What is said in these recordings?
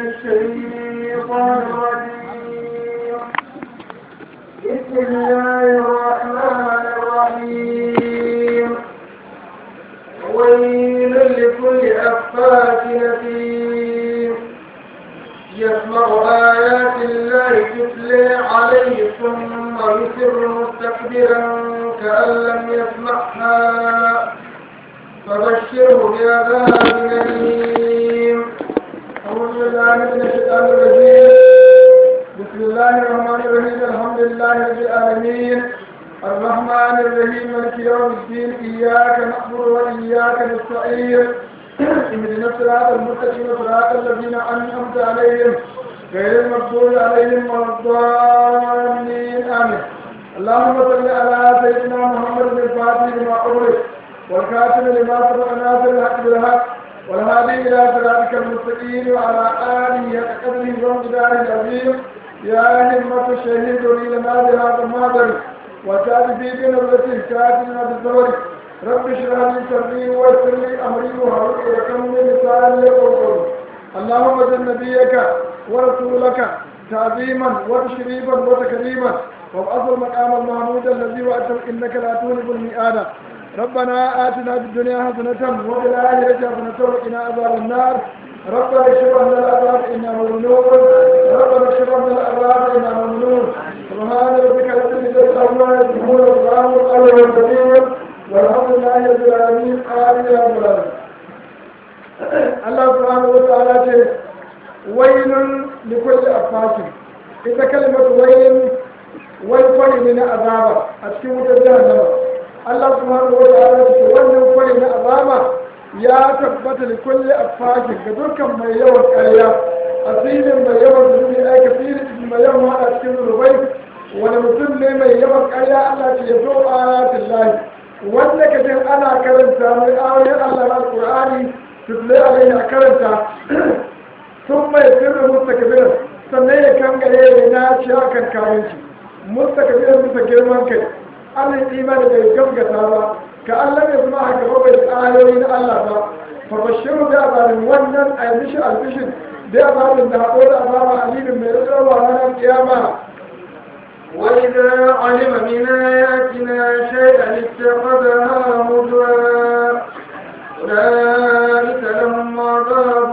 الشيطان الرجيم بسم الله الرحمن الرحيم ويل لكل أفاك نسيم يسمع آيات الله تتلى عليه ثم يسر مستكبرا كأن لم يسمعها فبشره بعذاب أليم أعوذ بالله من الشيطان الرجيم بسم الله الرحمن الرحيم الحمد لله رب العالمين الرحمن الرحيم مالك يوم الدين إياك نعبد وإياك نستعين اهدنا الصراط المستقيم صراط الذين أنعمت عليهم غير المغضوب عليهم ولا الضالين آمين اللهم صل على سيدنا محمد الفاتح لما أغلق والكاتب لما سبق ناصر الحق بالحق والهادي الى صراطك المستقيم وعلى اله قدره ومقداره العظيم يا همة الشهيد لي لنا بهذا المهدر وتاتي في بنظرة كاتبنا بالزور رب اشرح لي صدري ويسر لي امري وهرب لكم من لساني يقول اللهم زد نبيك ورسولك تعظيما وتشريفا وتكريما وابعث المقام المحمود الذي واتم انك لا تولد المئات ربنا آتنا في الدنيا حسنة وفي الآخرة حسنة وقنا عذاب النار ربنا اكشف عنا العذاب إنا مؤمنون ربنا اكشف عنا العذاب إنا مؤمنون سبحان ربك رب العزة عما يصفون وسلام على المرسلين والحمد لله رب العالمين آمين يا رب العالمين الله سبحانه وتعالى ويل لكل أفاك إذا كلمة ويل ويل من عذاب أتكلم جهنم Allah subhanahu wa ta'ala ce wannan kwari na azama ya tabbata da kulle afakin ga dukkan mai yawan ƙarya asirin mai yawan zunubi ai kasirin mai yawan hada cikin zunubai wani mutum ne mai yawan ƙarya Allah ce ya zo ayatin lahi wanda ka jin ana karanta mai ayoyin Allah na Al-Qur'ani tutle alaihi a karanta sun mai sirrin mustakabirin sannan ya kangare ya naci akan kayanci mustakabirin bisa girman kai Allah imani bai gaskata ba ka Allah ya zama haka ba bai ayoyi na Allah ba fa bashiru da azarin wannan a mishi albishin da azarin da haɗo da azaba alimin mai rarrawa ranar kiyama وإذا علم من آياتنا شيئا اتخذها هزوا أولئك لهم عذاب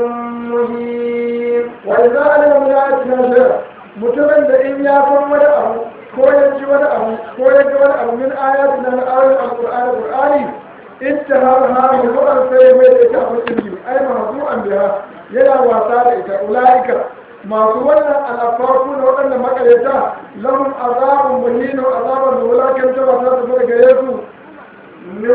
مهين وإذا علم من آياتنا شيئا mutumin da in ya san wani abu ko ya ji wani abu ko ya ga wani abu min ayat na ayoyin alqur'ani qur'ani ittihar ha mu'an sai mai da ita abu ilmi ai mahzu'an biha yana wasa da ita ulaika masu wannan alafafu da waɗanda makareta lahum azabun muhin wa azabun da wulakan ta ba ta tafi daga yesu من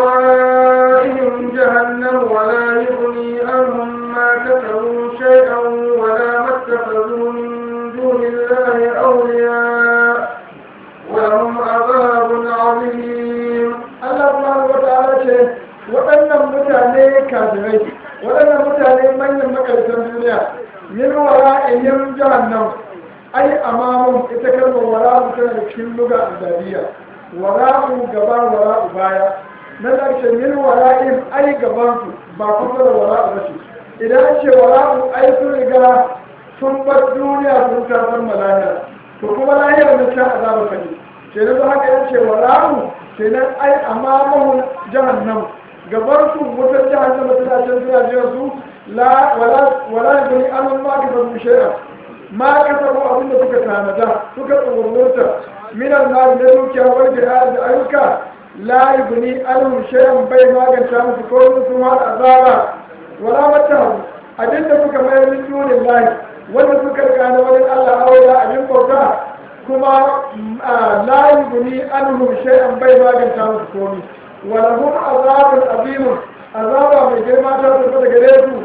ورائهم جهنم ولا يغني عنهم ما كسبوا شيئا ولا ما اتخذوا من دون الله أولياء ولهم عذاب عظيم Allah subhanahu wata'ala ce waɗannan mutane kafirai waɗannan mutane manyan makaratan duniya min wara'ihim jahannam ai amamun ita kalmar wara'u tana da cikin luga adabiyya wara'u gaba wara'u baya na ƙarshe min wara'ihim ai gaban su ba kuma da wara'u ba ce idan an ce wara'u ai sun riga sun bar duniya sun tasar malaya to kuma lahiyar na can azaba kane ke da haka yace wara'u kenan ai amamahu jahannam gabar su wutar jahannama tana can suna jiran su la wala wala yabni amal ma ka babu shay'a ma ka sabu abin da suka tanada suka tsoronta minan na da dukiya wal jihad da ayyuka la yabni amal shay'an bai maganta musu ko su ma azaba wala mata abin da suka mai min dunin lahi wanda suka rika na wani Allah aure abin bauta kuma la yuguni anhum shay'an bai maganta musu komi wa lahum azabun azim azaba mai girma ta tafi daga gare su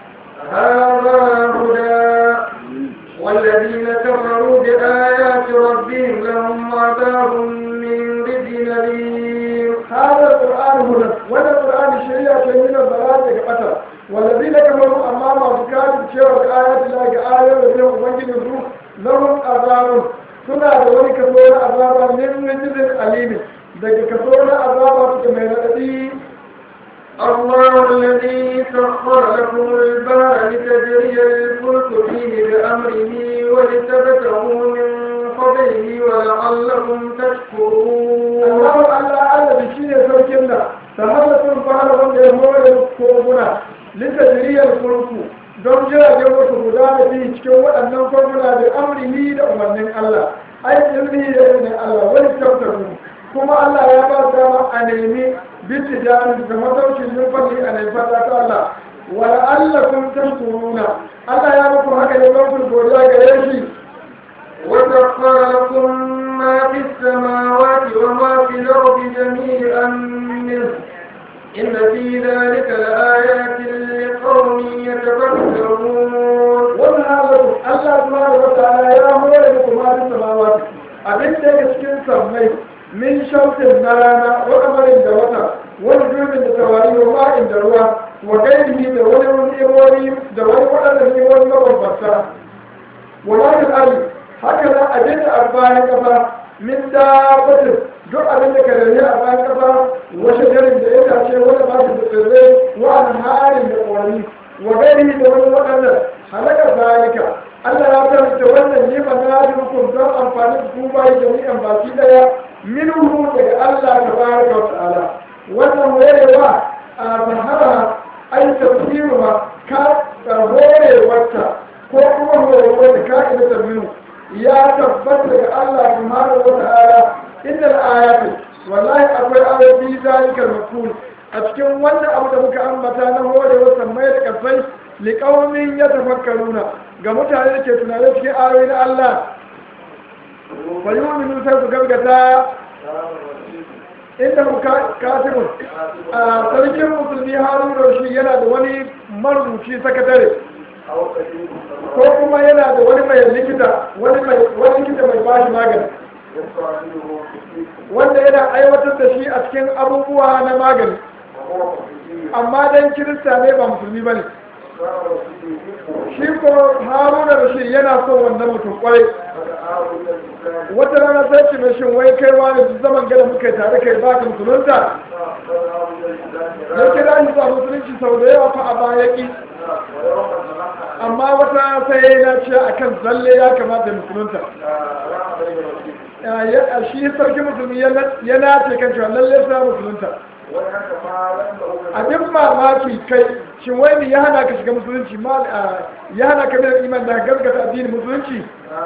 هذا هدى والذين كفروا بآيات ربهم لهم عذاب من رجل أليم هذا القرآن هدى وهذا القرآن شريعة من الضلال كفتر والذين كفروا أمام بكاتب شيء آيات الله كآية وبهم أبنجي نزول لهم عذاب suna da wani kaso na azaba min rijizin alimin daga kaso na azaba suka mai raɗaɗi الله الذي سخر لكم البحر لتجري الفلك فيه بأمره ولتبتغوا من فضله ولعلكم تشكرون Allah Allah Allah shi ne sarkin da ta hada sun fara wanda ya hore koguna litajiriyar kurku don jiragen wasu guda da biyu cikin waɗannan koguna da amrihi da umarnin Allah ai ilmi da ilmin Allah wani tautaru kuma Allah ya ba su dama a nemi bittijan da mataucin numfashi a nemi fata ta Allah wala Allah kun tashkuruna Allah ya muku haka ne don ku godiya gare shi وسخر لكم ما في السماوات وما في الأرض جميعا منه إن في ذلك لآيات لقوم يتفكرون wannan halatu Allah subhanahu wa ta'ala ya hore muku ma da samawati abin da yake cikin sammai min shamsin na rana wa kamarin da wata wani durbin da tawari wa ma'in da ruwa wa gairihi da wani ni'imomi da wani waɗanda ni'imomi mabambanta wa ma'in ali haka nan abin da a bayan kafa min dabbatin duk abin da ka rage a bayan kafa wasu garin da ya dace wani ba da tsirrai wa harin da ƙwari wa gairihi da wani waɗannan halakar zalika Allah ya karanta wannan nima na hukum don amfani da kuma bayi jami'an baki daya minhu daga Allah tabaraka wa ta'ala wannan wayewa a sahara ai tafsiruha ka horewarta ko kuma horewarta ka ina tabbinu ya tabbata daga Allah subhanahu wa ta'ala innal ayati wallahi akwai ayoyi zalikal maqul a cikin wannan abu da muka ambata na horewar sammai da kasai liƙaunin ya tafakkaruna ga mutane da ke tunanin cikin ayoyi na Allah bari mu sai su gargata inda mu katibun a sarkin musulmi harun shi yana da wani marubuci sakatare ko kuma yana da wani mai likita wani likita mai bashi magani wanda yana aiwatar da shi a cikin abubuwa na magani amma dan kirista ne ba musulmi ba ne shi ko haruna da shi yana son wannan mutum kwarai wata rana sai ce mai shin wai kai wani duk zaman gada muka yi tare kai ba ka musulunta ya kira shi zuwa musulunci sau da yawa fa a baya ki amma wata sai na ce a kan zalle ya kamata musulunta shi sarki musulmi ya nace kan cewa lalle sa musulunta abin mamaki kai shin wai ne ya hana ka shiga musulunci ma ya hana ka mai iman da gaskata addinin musulunci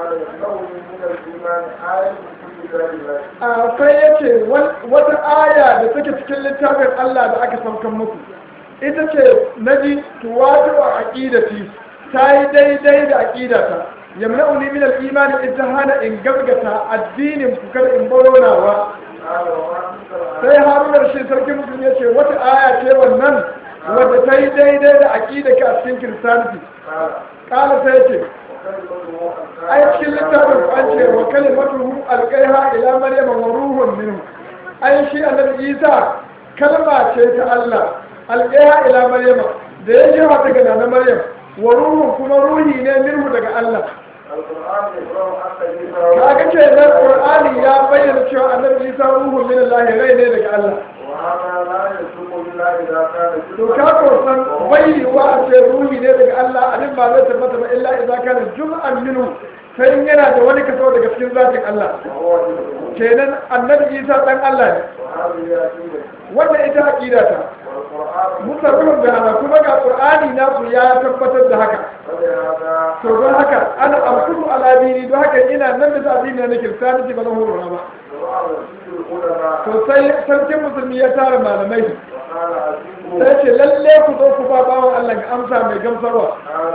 a sai ya ce wata aya da take cikin littafin Allah da aka saukan muku ita ce na ji tuwatu a aƙidati ta yi daidai da aƙidata yamna'uni min al-imani ita hana in gaskata addinin ku kada in baronawa sai harunar shi sarki musulmi ya ce wata aya ce wannan wadda ta yi daidai da aƙida ka a cikin kiristaniti ƙala sai ce ai cikin littafin an ce wa kalimatuhu alƙaiha ila maryama wa ruhun minhu ai shi annabi isa kalma ce ta Allah alƙaiha ila maryama da ya jefa ta ga na maryam wa ruhun kuma ruhi ne minhu daga Allah kaga ce na qur'ani ya bayyana cewa annabi isa ruhun min Allah rai ne daga Allah to ka ko san bayyana a ce ruhi ne daga Allah abin ba zai tabbata ba illa idza kana jum'an minhu sai yana da wani kaso daga cikin zatin Allah kenan annabi isa dan Allah ne wannan ita aqida ta musarrufin da hana kuma ga qur'ani na ku ya tabbatar da haka to don haka ana amsuru ala dini don haka ina nan da addini na kiristanci ba na horora ba to sai sarkin musulmi ya tara malamai sai ce lalle ku zo ku ba bawan Allah ga amsa mai gamsarwa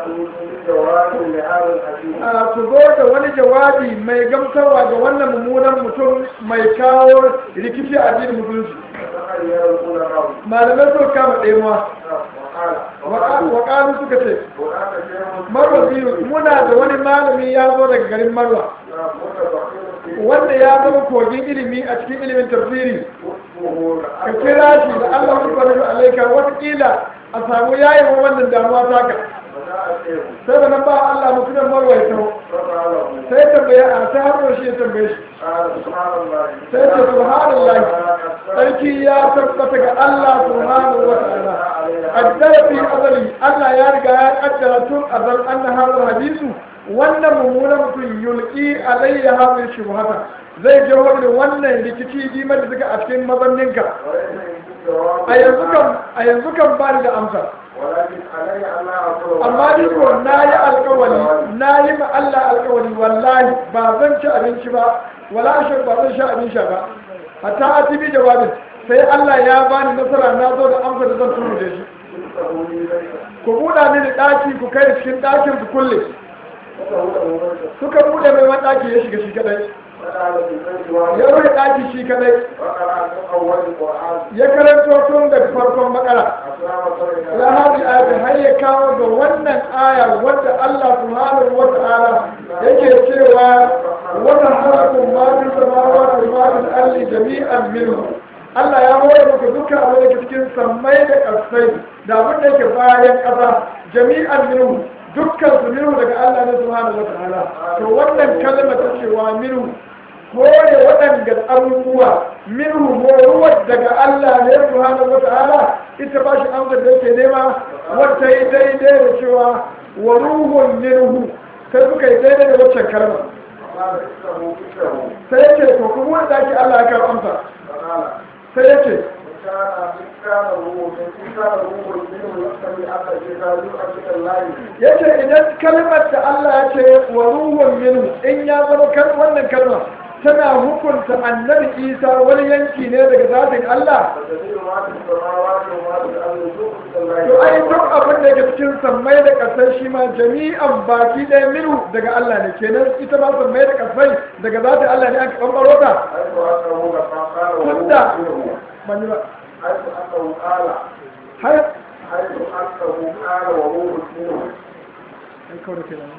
a ku zo da wani jawabi mai gamsarwa ga wannan mummunan mutum mai kawo rikici a addinin musulunci malamai suka kama ɗemuwa waƙalu suka ce marwa biyu muna da wani malami ya zo daga garin marwa wanda ya zama kogin ilimi a cikin ilimin tafsiri ka kira shi da allah subhanahu wa alaika watakila a samu yayin wannan damuwa taka sai da nan ba allah mutumin marwa ya taho sai tambaye a sai har shi ya tambaye shi sai ce subhanallah sarki ya tabbata ga Allah subhanahu wa ta'ala qaddara fi azali Allah ya riga ya kaddara tun azal anna hadal hadisu wannan mummunan mutum yulki alayya hadhihi shubhata zai je wani wannan rikici dimar da suka a cikin mazanninka a yanzu kan a yanzu kan ba ni da amsa amma ni ko na yi alkawari na yi ma Allah alkawari wallahi ba zan ci abinci ba wala shan ba zan sha abin sha ba hatta a tibi jawabin sai Allah ya bani nasara na zo da amsa da zan turu da shi ku buɗa mini ɗaki ku kai cikin ɗakin ku kulle suka buɗe mai wani ɗaki ya shiga shi kadai ya rufe ɗaki shi kadai ya karanto tun da farkon makara ya haɗi ayat har ya kawo ga wannan aya wadda Allah subhanahu wa ta'ala yake cewa wata halakun ma fi samawati ma fi alli jami'an minhu Allah ya hore maka dukkan abin da ke cikin sammai da ƙasai da abin da ke bayan ƙasa jami'an minhu dukkan su minhu daga Allah ne subhanahu wa ta'ala to wannan kalma ta cewa minhu kore waɗanda abubuwa minhu horuwar daga Allah ne subhanahu wa ta'ala ita ba shi amsar da yake nema wata yi daidai da cewa wa ruhun minhu sai suka yi daidai da waccan kalma sai yake to kuma wanda ake Allah ya karɓa amsa sai yake yace idan kalmar da Allah ya ce wa ruhun minhu in ya zama kan wannan kalma tana hukunta annabi Isa wani yanki ne daga zatin Allah to ai duk abin da ke cikin sammai da kasai shi ma jami'an baki ɗaya minhu daga Allah ne kenan ita ma sammai da kasai daga zatin Allah ne aka bambaro ta tunda ban yi ba حيث أنه قال har حيث أنه قال وروح منه an kawo da kai nan.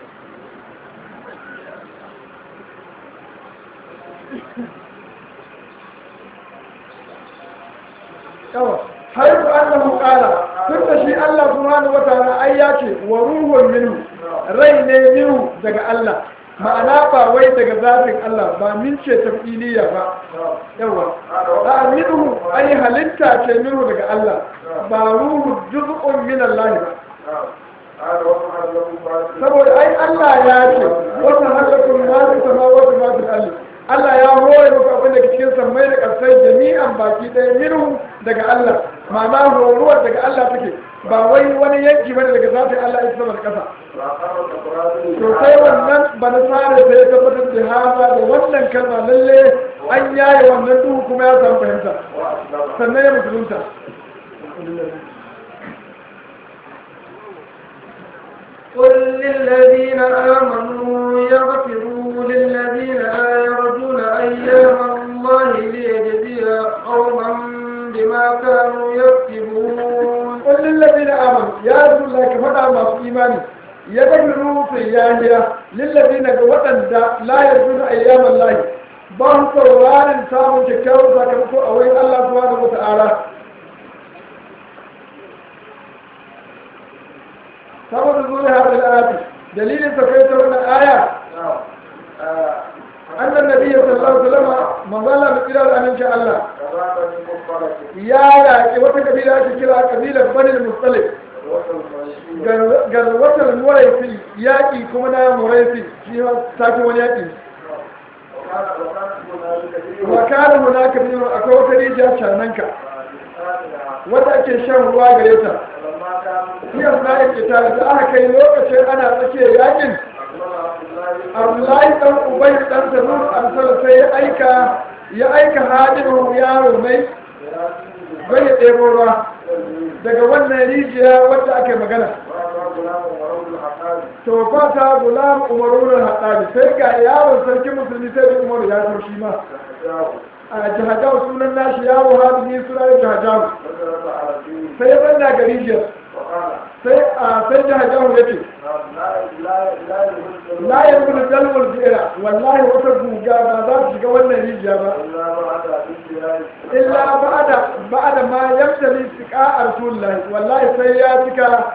yawa har ku annahu qala tun da shi Allah subhanahu wataala ai ya ce wa ruhun minhu rai ne minhu daga Allah ma'ana ba wai daga zafin Allah ba min ce tafiliya ba yawa a minhu ai halitta ce minhu daga Allah ba ruhu juz'un min Allah ba قال وقع له بعد saboda ai Allah ya ce wata halakun ma fi samawati ma fi ardi Allah ya hore muku abin da ke cikin sammai da ƙasai jami'an baki ɗaya minhu daga Allah ma'ana horuwar daga Allah take ba wai wani yanki bane daga zafin Allah ita sama da ƙasa وأقام الأقرار to sai wannan bana sare sai ya tabbatar da haza da wannan kalma lalle an yaye wannan duhu kuma ya samu fahimta وأسلم sannan ya musulunta قل للذين آمنوا يغفروا للذين لا يرجون أيام الله ليجزي قوما بما كانوا يكسبون قل للذين آمنوا يا رسول الله كفدا ما في إيماني يغفروا في ياهية للذين وطن لا يرجون أيام الله ba su saurarin samun kyakkyawar sakamako a wurin Allah subhanahu wa ta'ala saboda zuwa hadin ayati dalilin sa kai ta wannan aya annan nabiyyi sallallahu alaihi wasallam manzala da kira da aminci Allah كذاب من مصطلح ya yaƙi wata kabila ake kira kabilar banil mustalif وصل المشي garwatar muraifi yaƙi kuma na muraifi shi ma tafi wani yaƙi وكان وكان هنالك كثير wa kana hunaka bin akwai wata rijiya cananka آمنة wanda ake shan ruwa gare ta فلما كان shi na yake tare da aka kai lokacin ana tsakiyar yaƙin أسلم عبد الله abdullahi dan ubay dan tanur ansala sai ya aika ya aika hadiru yaro mai bai ya ɗebo ruwa daga wannan rijiya wadda ake magana وأما غلام ورب الحقائق to fata gulam umarun haɗari sai ga yawon sarkin musulmi sai da umaru ya so shi ma فحجاه a jihajawu sunan nashi yawo hadini sunan jihajawu فضرب على الدين sai ya zanna ga rijiyar وقال sai a sai jihajawu ya ce لا لا لا يهز la ya gudu dalwar jera wallahi wata guga ba za ta shiga wannan rijiya ba إلا بعد الانتهاء illa ba'da ba'da ma yamtali siqa rasulullahi wallahi sai ya cika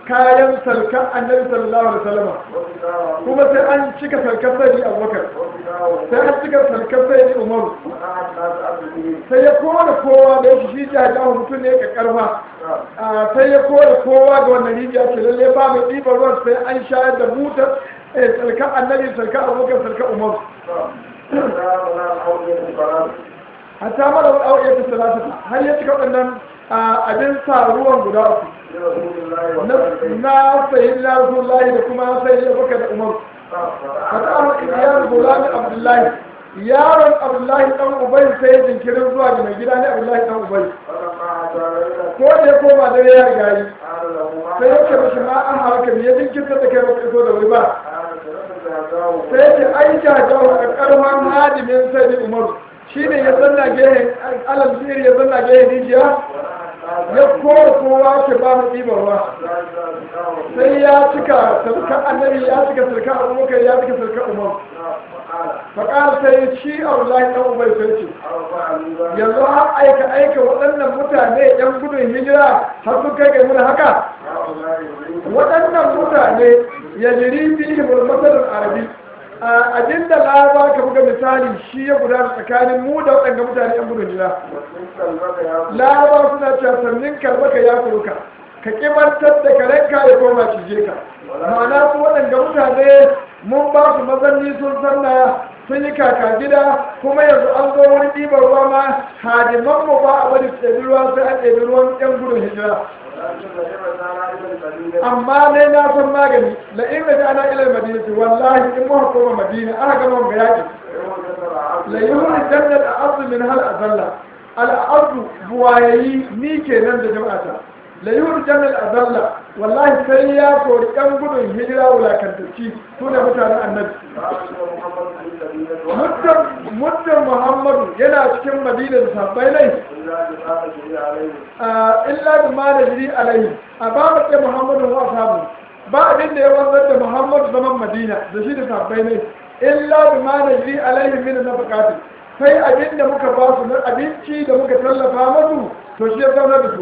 kayan sarkar annabi sallallahu alaihi wasallam وكتابه kuma sai an cika sarkar sai abubakar وكتابه sai an cika sarkar sai umaru ونعم الناس أبده sai ya kora kowa da yake shi jajawa mutum ne ka karfa نعم a sai ya kora kowa ga wannan rijiya ce lalle ba mai ɗiban ruwan sai an shayar da butar eh, sarkar annabi sarkar abubakar sarkar umaru نعم وكتاب لنا حول الفراد hatta mara wani auƙiyar ta salatu har ya cika waɗannan a, abin sa ruwan guda uku لرسول الله na وصحبه na sayi na rasulullahi da kuma sai ya baka da umar fata ahmad ibiyar gulami abdullahi yaron abdullahi dan ubai sai ya jinkirin zuwa ga mai gida ne abdullahi dan ubai فلما عاد ليلة ko da ya koma dare ya riga yi قال له ما sai ya ce mashi ma an haka me ya jinkirta da kai baka iso da wuri ba قال سلمت هداه sai ya ce ai jajawa a karfan hadimin sai da umaru shine ya zanna gehen alal ziri ya zanna gehen rijiya ya kora kowa ke ba mu ɗiban ruwa sai ya cika sarkar annabi ya cika sarkar abubakar ya cika sarkar umar faƙar sai shi abdullahi ɗan ubai sai ce yanzu har aika aika waɗannan mutane yan gudun hijira har sun kai ga muna haka waɗannan mutane ya jiri fihi mulmasalin arabi a abinda laraba ka buga misali shi ya gudana tsakanin mu da waɗanda mutane yan gudun hijira laraba suna cewa sannin karbaka ya kuruka ka kimantar da karenka ya koma cije ka ma'ana su waɗanda mutane mun ba su mazanni sun sanna sun yi kaka gida kuma yanzu an zo wani ɗibar ruwa ma hadiman mu ba a bari su ɗebi ruwa sai an ɗebi ruwan yan gudun hijira amma ne na san magani la in da ana ila madinati wallahi in muka koma madina aka gama ga yaki la yuhri jannat a'adhu min hal azalla al ardu buwayayi ni kenan da jama'ata la yuhri jannat azalla wallahi sai ya kori ɗan gudun hijira wulakantacci su ne mutanen annabi muddin muhammadu yana cikin madina da sabbai nai illa da ma da jiri alaihi a ba mu ce muhammadu wa samu ba abin da ya wanzar da muhammadu zaman madina da shi da sabbai nai illa da ma da jiri alaihi min na bukatu sai abin da muka ba su na abinci da muka tallafa masu to shi ya zauna da su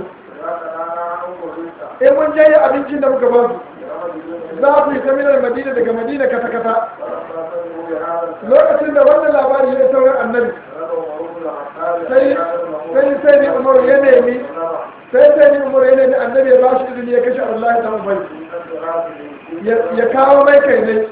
in mun jaye abincin da muka ba su za su yi saminar madina daga madina kata-kata lokacin da wannan labari ya sauran annabi sai sai ni umaru ya nemi sai sai ni umaru ya nemi annabi ya ba shi izini ya kashe Allah ta ubai ya kawo mai kai ne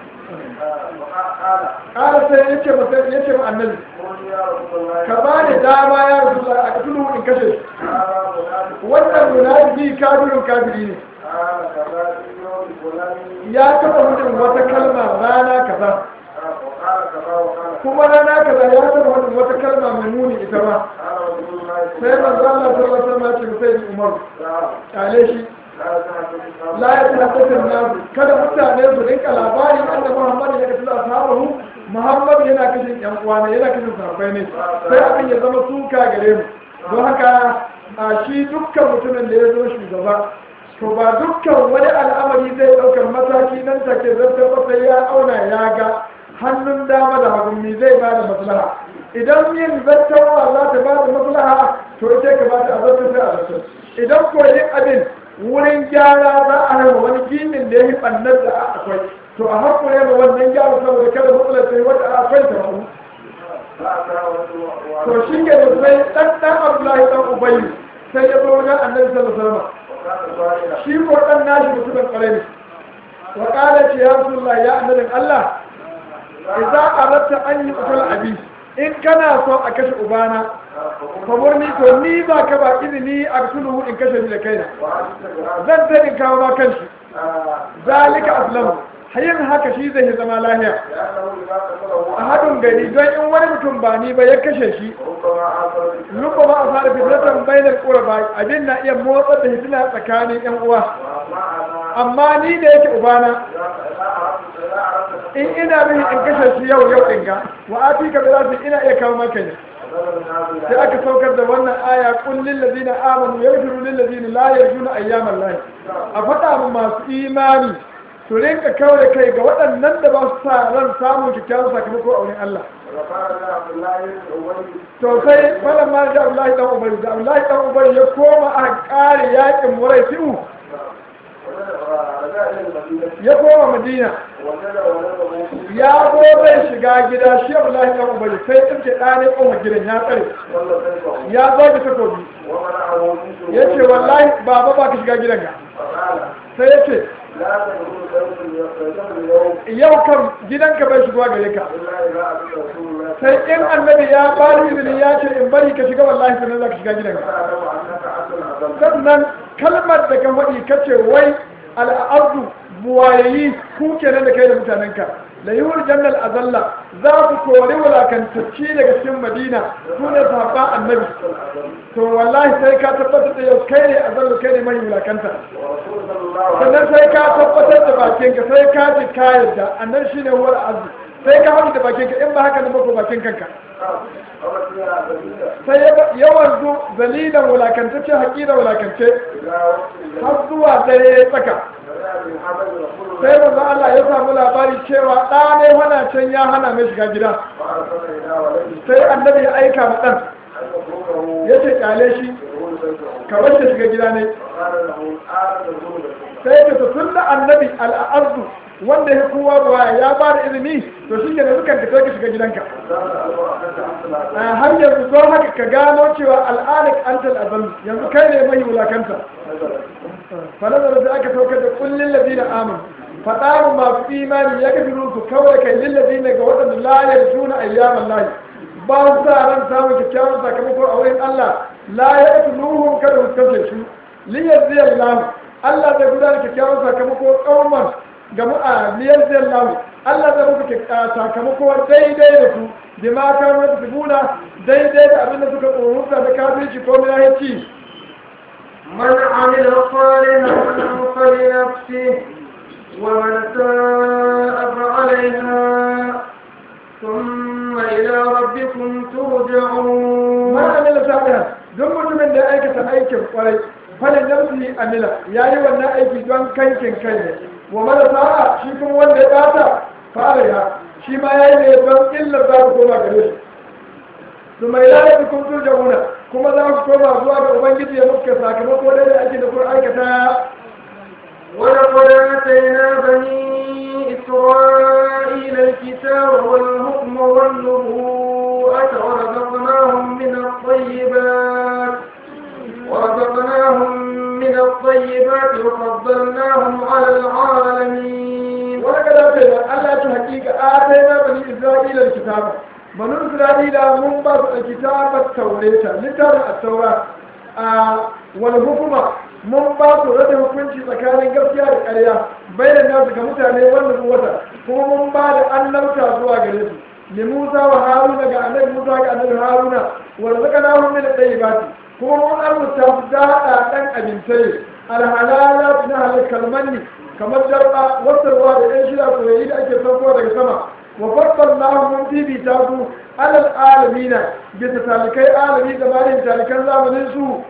ƙara sai ya ce masa ya ce ma annabi ka ba ni dama ya rasu a katulu in kashe shi wannan munafiki kafirin kafiri ne ya taɓa mutum wata kalma rana kaza kuma rana kaza ya taɓa mutum wata kalma mai muni ita ba sai manzo Allah sallallahu alaihi wasallam ce sai Umar kale shi la ya tabbata nasu kada mutane su rinka labari annabi Muhammad ya kace ashabahu Muhammad yana kashin yan uwa ne yana kashin sahabbai ne sai abin ya zama suka gare mu don haka a shi dukkan mutumin da ya zo shugaba to ba dukkan wani al'amari zai ɗaukar mataki nan take zartar sai ya auna ya ga hannun dama da hagun mi zai ba da maslaha idan yin zartarwa za ta ba da maslaha to ita ka ba ta a zartar sai a zartar idan ko yin abin wurin gyara za a haifa wani ginin da ya yi ɓannar da akwai to a haƙure ma wannan gyara saboda kada matsalar sai wata akwai ta faru to shi ke da sai ɗan ɗan abdullahi ɗan ubayi sai ya zo wajen annabi sallallahu alaihi wasallam shi ko ɗan nashi mutumin ƙwarai ne wa ƙala ce ya rasulullah ya annabin Allah idza aratta an yi qatl abi in kana so a kashe ubana kamar ni to ni ba ka ba izini a sulhu in kashe ni da kaina zan ta in kawo ma kanshi zalika aslamu hayin haka shi zai zama lahiya a haɗin gari don in wani mutum ba ni ba ya kashe shi lupa ba a fara fitratan bainar ƙura ba abin na iya motsa da hitina tsakanin yan uwa amma ni da yake ubana in ina bin in kashe shi yau yau ɗin ga wa afi ka bi ina iya kawo maka ne sai aka saukar da wannan aya kun lillazina amanu yaghfiru lillazina la yarjuna ayyaman lahi a faɗa mu masu imani su rinka kawai kai ga waɗannan da ba su sa ran samun kyakkyawan sakamako a wurin Allah to sai falan ma da Allah dan Ubari da Allah dan Ubari ya koma a ƙare yakin Murai fi'u فجاء إلى المدينة ya koma madina وجد ولده ya zo zai shiga gida shi abdullahi dan ubayi sai tsinke ɗane ƙoma gidan ya tsare صلى سيفه ya zo da takobi ومنعه من ya ce wallahi baba ba ka shiga gidan ga فقال sai ya ce لا تدخل بيت اليوم اليوم yau kan gidanka bai shigowa gare ka إلا إذا أتى رسول الله sai in annabi ya bani izini ya ce in bari ka shiga wallahi sannan za ka shiga gidanka فأعلم أنك عبد العظيم sannan kalmar da ka faɗi ka ce wai al'adu buwayayi ku kenan da kai da mutanenka la yuhur jannal azalla za ku kori wulakantacci daga cikin madina su ne sahabba annabi to wallahi sai ka tabbatar da yau kai ne azallu kai ne mai wulakanta ورسول صلى الله عليه sannan sai ka tabbatar da bakinka sai ka ji ka yarda annan shine huwar azu sai ka haɗu da bakinka in ba haka na mako bakin kanka وسلم أمر فيها سبيلا sai ya- ya wanzu dalilan wulakantacce haƙiƙa wulakance إلى وقت har zuwa dare ya tsaka فجاء بمحمد رسول الله sai manzo Allah ya samu labari cewa ɗa ne hana can ya hana mai shiga gida وأرسل إلى ولده sai annabi ya aika ma ɗan أن يتركه ya ce kyale shi يدخل بيته ka bar shi shiga gida ne وقال له الآن تدخل بيته sai ya ce tun da annabi al'arzu wanda ya kowa ruwa ya ba da izini to shi ke da dukan ka sai ka shiga gidanka قال له أنك عبد العزيز a har yanzu don haka ka gano cewa al'anik antal azal yanzu kai ne mai wulakanta fanazar da aka saukar da kullin ladina amin faɗa mu masu imani ya gafi su kawai kai lillazina ga waɗanda la yarjuna ayyaman lahi ba su sa ran samun kyakkyawan sakamako a wurin Allah la ya ɗafi nuhun kada su kashe su liyar ziyar lamu Allah zai gudanar kyakkyawan sakamako ƙauman ga mu'a liyar ziyar lamu Allah zai musu kyak- sakamako daidai da su da ma kanu da tubuna daidai da abin da suka tsoronsa da kafirci ko minahici من عمل صالحا فلنفسه ومن ساء فعليها ثم إلى ربكم ترجعون ma amila salihan don mutumin da ya aikata aikin kwarai falin nafsi amila ya yi wannan aiki don kankin kai ne wa mara sa'a shi kuma wanda ya bata fara ya shi ma ya yi ne don illar za ku koma gare shi su mai lalata kun turja wuna kuma za ku koma zuwa ga ubangiji ya muka sakamako da da ake da kun aikata ولقد آتينا بني إسرائيل الكتاب والحكم والنبوءة ورزقناهم من الطيبات ورزقناهم من الطيبات وفضلناهم على العالمين wani kada ta yi Allah ta hakika a ta yi bani Isra'ila da kitaba bani Isra'ila mun ba su da kitabar taureta littafin a taura a wani hukuma mun ba su rada hukunci tsakanin gaskiya da ƙarya bayan nasu ga mutane wanda su wata kuma mun ba da annabta zuwa gare su li Musa wa Haruna ga annabi Musa ga annabi Haruna wa razaqnahum min at-tayyibati kuma mun arzuta su da hada dan abintai alhalalat na halakal manni kamar jarba wasarwa da ɗan shida soyayyi da ake saukowa daga sama wa fassal lahu mun bibita su alal alamina bisa talikai alami gabanin talikan zamanin su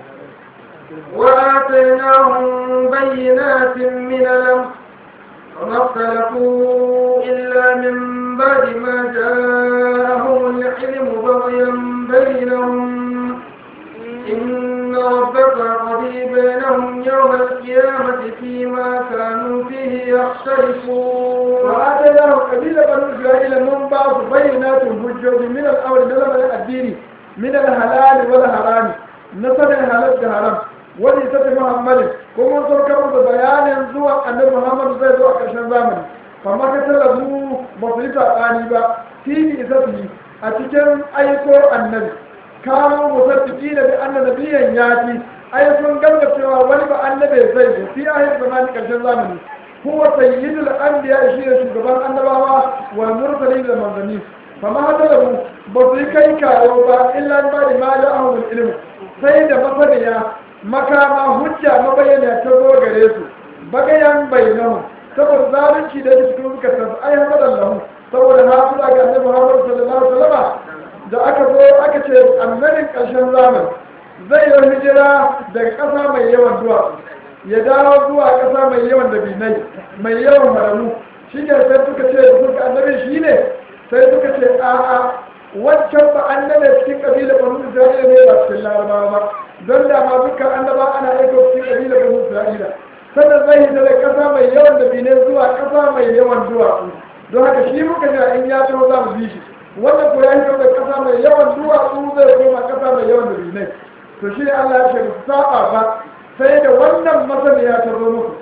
وآتيناهم بينات من الأمر وما اختلفوا إلا من بعد ما جاءهم العلم بغيا بينهم إن ربك قضي بينهم يوم القيامة فيما كانوا فيه يختلفون وآتيناه قبيلة بنو إسرائيل من بعض بينات الحجوج من الأمر من الدين من الحلال والحرام نصر الحلال والحرام wani ta tafi muhammadin ko mun saukar da bayanin zuwa annabi muhammadu zai zo a ƙarshen zamani amma ka tallafu ba su yi saɓani ba fili isa su yi a cikin aiko annabi kawo musaddiki da bi annabiyan ya fi ai sun gamba cewa wani ba annabi zai zo fi ahir zamani ƙarshen zamani huwa sayyidul anbiya shi ne shugaban annabawa wal mursalin da manzanni fama hadaru ba su yi kai kawo ba illa ba da ma ja'ahum ilmu sai da masaniya makama hujja mabayyana ta zo gare su bagayan bainahu saboda zalunci da cikin suka tafi ai hamadan lahu saboda na su daga annabi Muhammad sallallahu alaihi wasallam da aka zo aka ce annabin ƙarshen zaman zai yi hijira daga ƙasa mai yawan duwatsu ya dawo zuwa ƙasa mai yawan dabinai mai yawan haramu shi ne sai suka ce da suka annabi shi ne sai suka ce a'a wancan ba annabi cikin ƙabilar banu isra'ila ne ba cikin larabawa ba don da ma dukkan annaba ana aika cikin ƙabilar banu isra'ila sannan zai hita da ƙasa mai yawan da bine zuwa ƙasa mai yawan duwatsu don haka shi muka jira in ya taho za mu bi shi wannan ko ya hito da ƙasa mai yawan duwatsu zai koma ƙasa mai yawan da bine to shi ne Allah ya ce ba su saba ba sai da wannan masaniya ta zo muku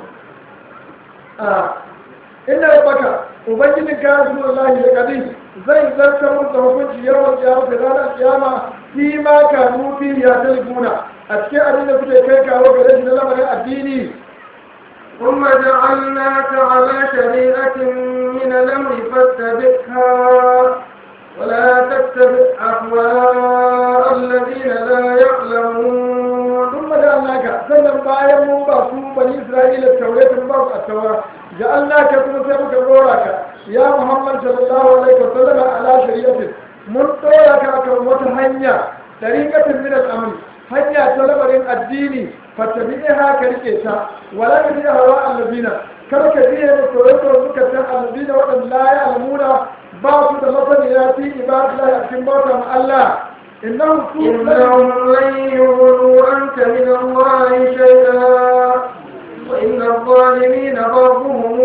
inda ya baka ubangijin ka rasulullahi da kadin zai zartar musu da hukunci yawan kiyama da ranar kiyama fi ma ka nufi ya talibuna a cikin abin da kuke kai kawo gare shi na lamarin addini ثم جعلناك على شريعة من الأمر فاتبعها ولا تتبع أهواء الذين لا يعلمون ثم جعلناك sannan bayan mun ba su bani isra'ila taurata mun ba su attaura ja'alnaka kuma sai muka dora ka ya muhammad sallallahu alaihi wasallam ala shari'atin mun dora ka kan wata hanya tariqatin min al-amr hanya ta lamarin addini fattabi'iha ka rike ta wala ka biya hawa allazina kar ka biya da tsoron suka san allazina waɗanda la ya'lamuna ba su da masaniya fi ibadillahi a cikin bauta ma Allah innahum su إنهم لن يغنوا عنك من الله شيئا وإن الظالمين بعضهم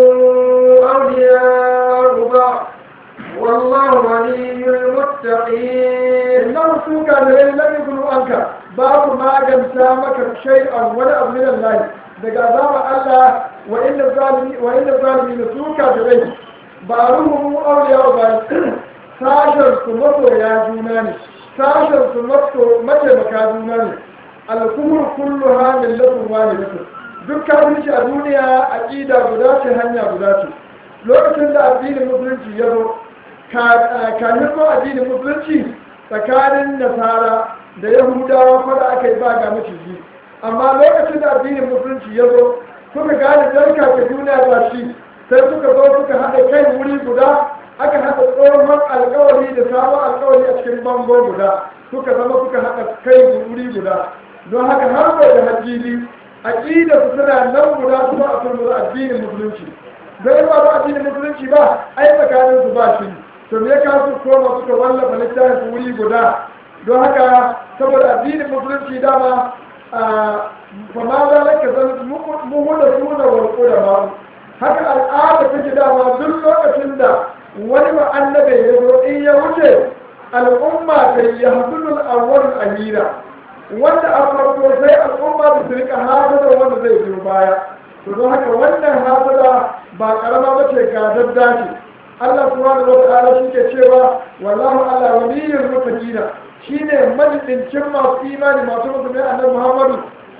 أولياء بعض والله ولي المتقين إنهم سوء كافرين لم يكونوا عنك باب ما جمسا مك شيئا ولا من الله daga azaba Allah wa inna zalimi wa inna zalimin su kafirai ba ruhu auliya ba sashen su masoya juna ne sashen su mataimaka juna ne alkumur kullu ha millatun wahidatu duk kafirci a duniya aqida guda ce hanya guda ce lokacin da addinin musulunci ya zo kanin zo addinin musulunci tsakanin nasara da yahudawa fada aka yi ba ga maciji amma lokacin da addinin musulunci ya zo suka gane jarka ta duniya ba shi sai suka zo suka haɗa kai wuri guda aka haɗa tsohon alkawari da sabon alkawari a cikin bango guda suka zama suka haɗa kai wuri guda don haka har bai da hajjili aƙida su suna nan guda kuma a turmura addinin musulunci don ba ba addinin musulunci ba ai tsakanin su ba shi to me ka su koma suka wallafa littafin su wuri guda don haka saboda addinin musulunci dama fa ma za laka zan muhu da suna warko da ma haka al'ada take dama duk lokacin da wani ba annabi ya zo in ya wuce al'umma ta yi hadulul awwal amira wanda a farko sai al'umma da su rika hasada wanda zai biyo baya to don haka wannan hasada ba karama ba ce ga dadda ce Allah subhanahu wa ta'ala shi ke cewa wallahu ala waliyyul muttaqina shine majidincin masu imani masu musulmi annabi Muhammadu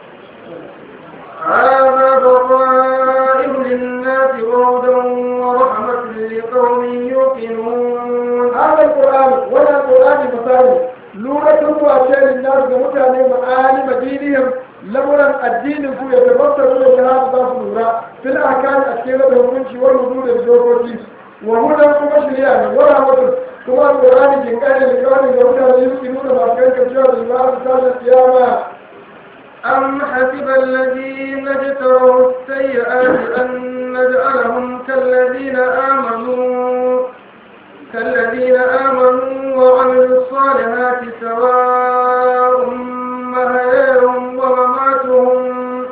هذا بصائر للناس وهدى ورحمة لقوم يوقنون هذا القرآن ولا القرآن مثال لورة واشياء للناس كمتعني معالم دينهم لمرا الدين كو يتبصرون بهذا ذات نورا في الأحكام الأشكالة والمنشي والوجود الجوكوتي وهدى كما شريعة ورحمة كما القرآن جنكان لقوم يوقنون يمكنون ما كان كجوة لله تعالى القيامة أم حسب الذين اجتروا السيئات أن نجعلهم كالذين آمنوا كالذين آمنوا وعملوا الصالحات سواء مهيهم ومماتهم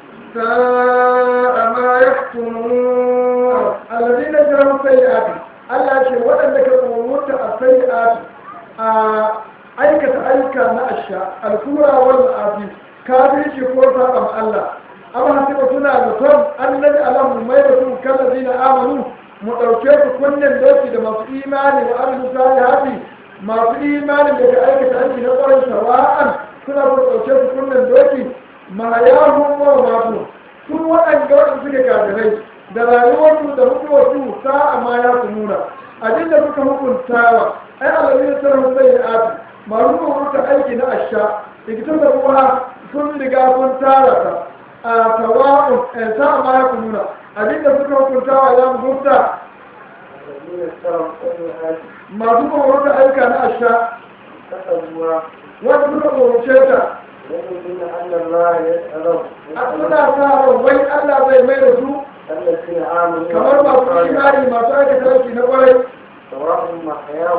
ساء ما يحكمون الذين جرموا السيئات Allah ce waɗanda ka tsoronta a sai'at a aikata aika na asha alkura wal afi kafirci ko saɓan Allah amma hasiba suna da son annabi alamu mai da sun kalla zina amanu mu ɗauke su kunnen doki da masu imani wa amilu salihati masu imani da ka aikata aiki na ƙwarin sawa'an suna so ɗauke su kunnen doki mahayahun wa matu sun waɗanda waɗanda suke kafirai da rayuwarsu da mutuwarsu sa'a ma ya su nuna abin da suka hukuntawa ai alamin sarrafa sai da ati masu rubuta aiki na asha ikitan da kuma sun riga sun tara ta a tawa'un sa'a ma ya su nuna abin da suka hukuntawa ya mutunta masu rubuta aika na asha wanda suka rubuce ta a suna sa wai Allah zai mai da su kamar masu imani masu aikata aiki na kwarai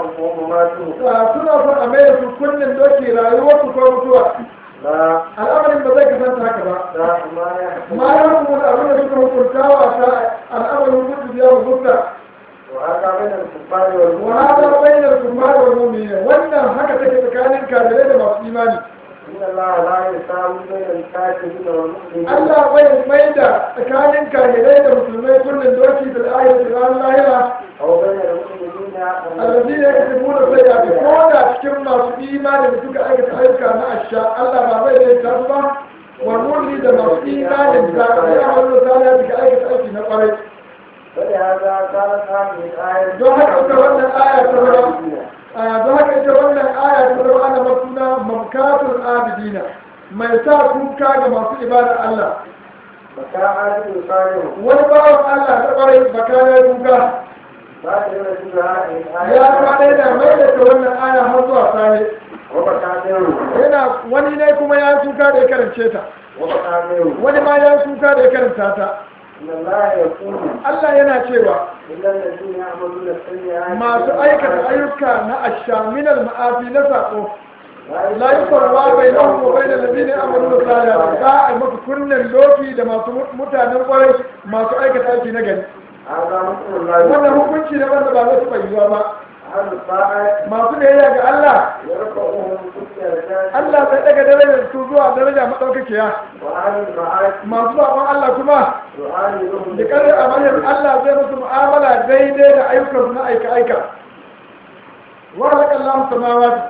suna son a mai da su kunnen doki rayuwar su ko mutuwa al'amarin lamarin ba zai kasance haka ba ذات ما يحكم ma ya hukumar abin da suka hukunta wa ta al'amarin hukunci biya wa hukta وهذا بين الكفار والمؤمنين وهذا بين الكفار والمؤمنين wannan haka take tsakanin kafirai da masu imani إن الله لا يساوي بين الكافرين والمؤمنين Allah bai mai da tsakanin kafirai da musulmai kullum doki da ayat ran lahira أو بين المؤمنين alladhi ya kasibu da sai ya ko da cikin masu imani da suka aikata ayyuka na asha Allah ba bai da ta ba wa mulli da masu imani da ya wannan sai suka aikata aiki na kwarai فلهذا كانت هذه الآية don haka ita wannan aya ta zama a don haka ita wannan aya ta zama ana masuna mamkatul abidina mai sa kuka ga masu ibada Allah فكان عادل صالح wani bawan Allah ta kwarai baka ya kuka بعد يرسل هذه الآية ya kwana yana mai da ta wannan aya har zuwa sare وبكى غيره yana wani ne kuma ya kuka da ya karance ta وبكى غيره wani ma ya kuka da ya karanta ta إن الله يقول Allah yana cewa إلا الذين يعملون السيئات masu aikata ayyuka na ashaminal ma'afi na sako la yi farwa bai nan ko bai da labini amalu da sada za a yi maka kunnen loki da masu mutanen kwarai masu aikata aiki na gari هذا مثل الله wannan hukunci ne wanda ba zai taɓa yiwuwa ba أهل الطاعة masu biyayya ga Allah يرفعهم في الدرجات Allah zai daga darajar su zuwa daraja madaukakiya وأهل المعاصي masu zaɓen Allah kuma يعاملهم da ƙarar amalar Allah zai musu mu'amala daidai da ayyukan su na aika aika wa halaka Allah samawati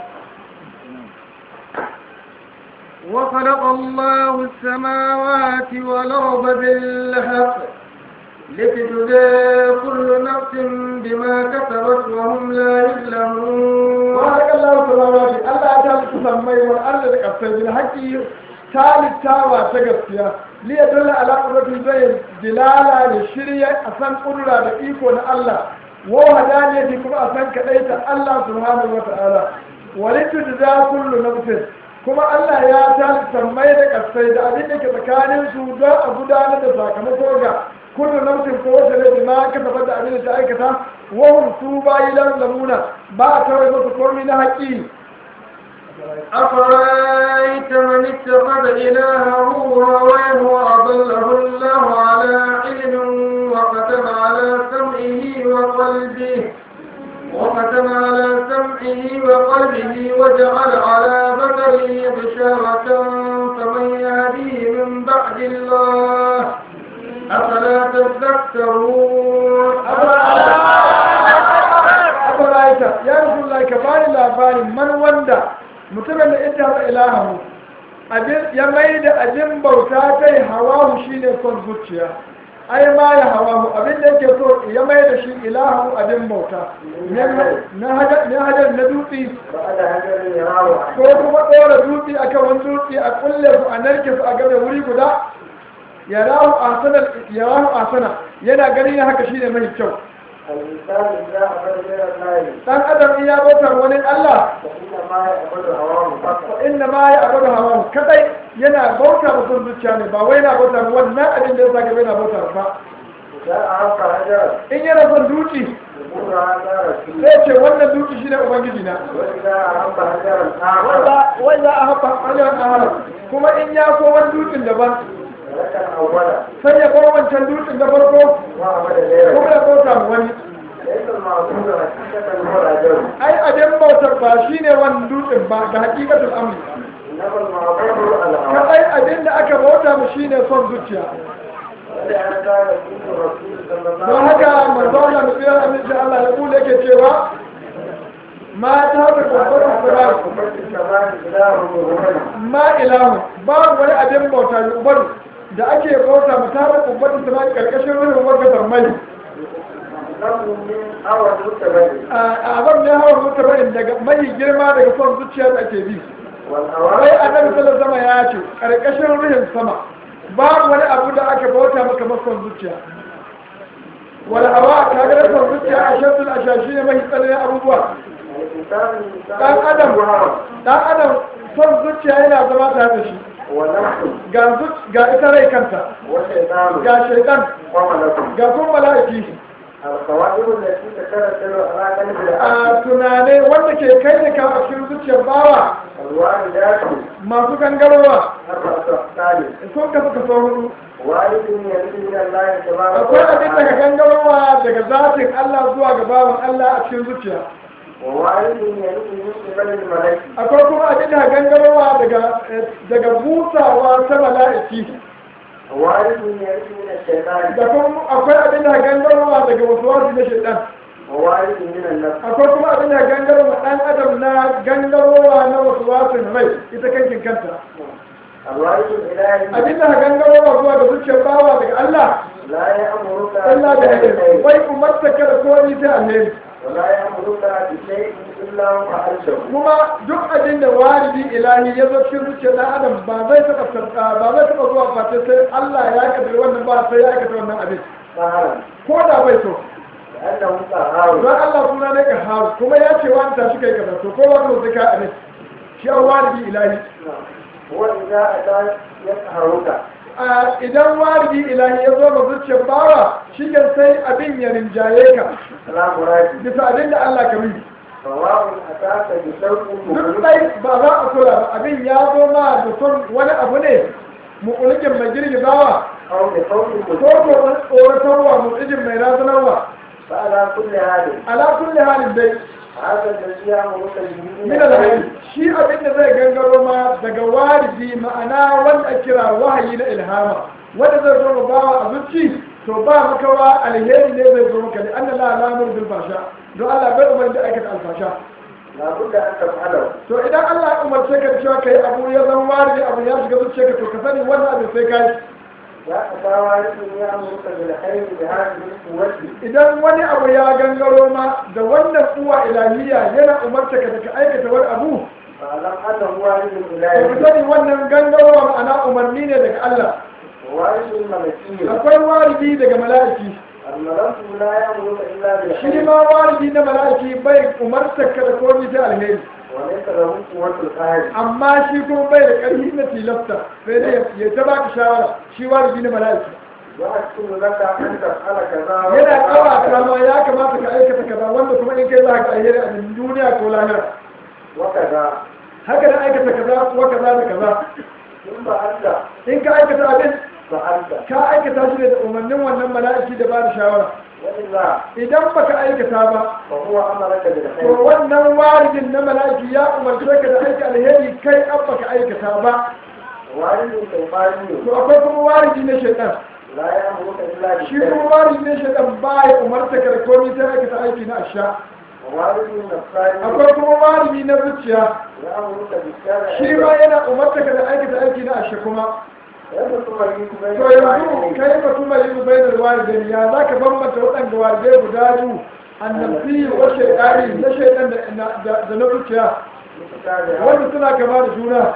وخلق الله السماوات والأرض بالحق لتجزى كل نفس بما كسبت وهم لا يظلمون وهلك الله samawati Allah ya talitta sammai wal ardi da kasai bil haqqi talittawa ta gaskiya li yadulla ala qudratin zai dilala da shirya a san kudura da iko na Allah wa hadaniyati kuma a san kadaita Allah subhanahu wa ta'ala wa litujza kullu nafsin kuma Allah ya talitta sammai da kasai da abin da ke tsakanin su don a gudanar da sakamako ga kullu nafsin ko wata ne ma ka tabbata da abin da ta aikata wa hum su bayi lan lamuna ba a tawai masa komai na haƙi أفرأيت من اتخذ إلهه هواه وأضله الله على علم وختم على سمعه وقلبه وختم على سمعه وقلبه وجعل على بصره غشاوة فمن يهديه من بعد الله أفلا تذكرون afaraita ya rasu ka bani labarin man wanda mutumin da ita haɗa ilahamu ya mai da abin bauta kai hawahu shi ne son zuciya ai ma ya hawahu abin da yake so ya mai da shi ilahu abin bauta na hajar na dutse بعد هجر يراه ko kuma ɗora dutse akan wani dutse a kulle su a narke su a game wuri guda ya rahu asana ya rahu asana yana ganin haka shine mai kyau الإنسان إذا عبد غير الله dan adam in ya bautar wani Allah فإنما يعبد هواه فقط inda ma ya abu da hawa kadai yana bauta ba son zuciya ne ba wai na bauta ba wannan abin da ya saka bai na bauta ba إذا أعرف هجر in yana son duki يقول هذا رسول sai ce wannan duki shine ubangiji na وإذا أعرف هجر آخر wanda wanda a haɓa hanyar ahara kuma in ya so wani dukin daban ترك الأول sai ya bar wancan dukin da farko وعبد kuma غيره ya bauta ma wani ليس المعبود حقيقة هو الهجر ai abin bautar ba shine wani dutsen ba ga hakikatul amri إنما المعبود الهوى kadai abin da aka bauta mu shine son zuciya ولهذا يقول الرسول صلى الله don عليه haka manzo Allah da tsira aminci Allah ya kula yake cewa mata da kokarin sabar ma ilahu babu wani abin bauta da ubaru da ake bauta mu tare da kokarin sabar karkashin ruhin wakatar mai a abin ne hawa mutabarin daga mai girma daga son zuciya da ake bi wai annabi sallallahu alaihi ya ce karkashin ruhin sama babu wani abu da aka bauta maka mason zuciya wal hawa kaga da son zuciya a shaddul ashashi ne mai tsananin abubuwa dan adam dan adam son zuciya yana zama tare da shi ga zuc- ga ita rai kanta ga shaitan ga kuma mala'iki القواعد التي تترتب على قلب a العبد tunane wanda ke kai da kawo a cikin zuciyar bawa الوالدات masu gangarowa أربعة أقسام sun kasu kaso hudu وارث يرث من الله تبارك akwai abin daga وتعالى gangarowa daga zatin Allah zuwa ga bawan Allah a cikin zuciya ووارث يرث من قبل الملك akwai kuma abin daga gangarowa daga daga busawa ta mala'iki ووارث يرث من الشيطان da kuma akwai abin daga gangarowa daga wasu na shaitan ووارث من النفس akwai kuma abin daga gangarowa dan adam na gangarowa na wasu wasu rai ita kankin kanta الوارث الإلهي abin daga gangarowa zuwa ga zuciyar bawa daga Allah لا يأمرك Allah da yake بشيء bai umarta ka da komai sai alheri ولا يأمرك بشيء إلا وفعلته kuma duk abin da walidi ilahi ya zo cikin zuciyar dan adam ba zai taɓa sarƙa ba zai taɓa zuwa face sai Allah ya kaddara wannan ba sai ya aikata wannan abin قهرا ko da bai so لأنه قهار don Allah suna ne ka haru kuma ya ce wani tashi kai kaza to ko wani sai ka abin shi an walidi ilahi وإذا أتى يقهرك a idan walidi ilahi ya zo ga zuciyar bawa shi kan sai abin ya rinjaye ka لا مراد bisa abin da Allah ka yi سواء أتاك بشوق duk مغلق dai ba za a kula ba abin ya zo ma da son wani abu ne mukulikin mai girgizawa أو بصوت ko مغلق ko tsoratarwa mutsijin mai razanarwa فعلى كل هذا ala kulli halin dai هذا الذي يأمرك به min alhayy shi abin da zai gangaro ma daga waridi ma'ana wanda ake kira wahayi na ilhama wanda zai zo ma bawa a zuci to ba makawa alheri ne zai zo maka ne anna la lamur bil fasha don Allah bai umar da aikata alfasha لابد أن تفعله to idan Allah ya umarce ka da cewa kai abu ya zan waridi abu ya shiga zuciyarka to ka sani wannan abin sai kai يا أبا وارث يأمرك بالخير بهذه القوة idan wani abu ya gangaro ma da wannan uwa ilahiya yana umarta ka da ka aikata wani abu فاعلم أنه وارث to ku الولاية sani wannan gangarowa ma'ana umarni ne daga Allah ووارث الملكية akwai waridi daga mala'iki الملك لا يأمرك إلا shi بالخير ma waridi na mala'iki bai umarta ka da komai sai alheri وليس له قوة القهر amma shi kuma bai da ƙarfi na tilasta sai dai ya ta baka shawara shi waridi na mala'iki يحسن لك أن تفعل كذا yana وكذا kawata ma ya kamata ka aikata kaza wanda kuma in kai za ka alheri a duniya ko lahira وكذا haka da aikata kaza kuwa kaza da kaza ثم أنت in ka aikata abin فعلت ka aikata shi ne da umarnin wannan mala'iki da ba da shawara وإلا idan baka aikata ba فهو أمرك to بالخير wannan waridin na mala'iki ya umarce ka da aiki alheri kai an baka aikata ba وارث شيطاني to akwai kuma waridi na shaitan لا يأمرك إلا shi بالخير kuma waridi na shaitan ba ya umarta ka da komai sai aikata aiki na asha ووارث نفساني akwai kuma waridi na zuciya يأمرك بالشر shi ma yana umarta ka da aikata aiki na asha kuma يدخل بين to yanzu kai ba kuma yi bainar walidai ya za ka bambanta waɗanda walidai guda biyu annabi wa shaitani na shaitan da- da da na zuciya wanda suna kama da juna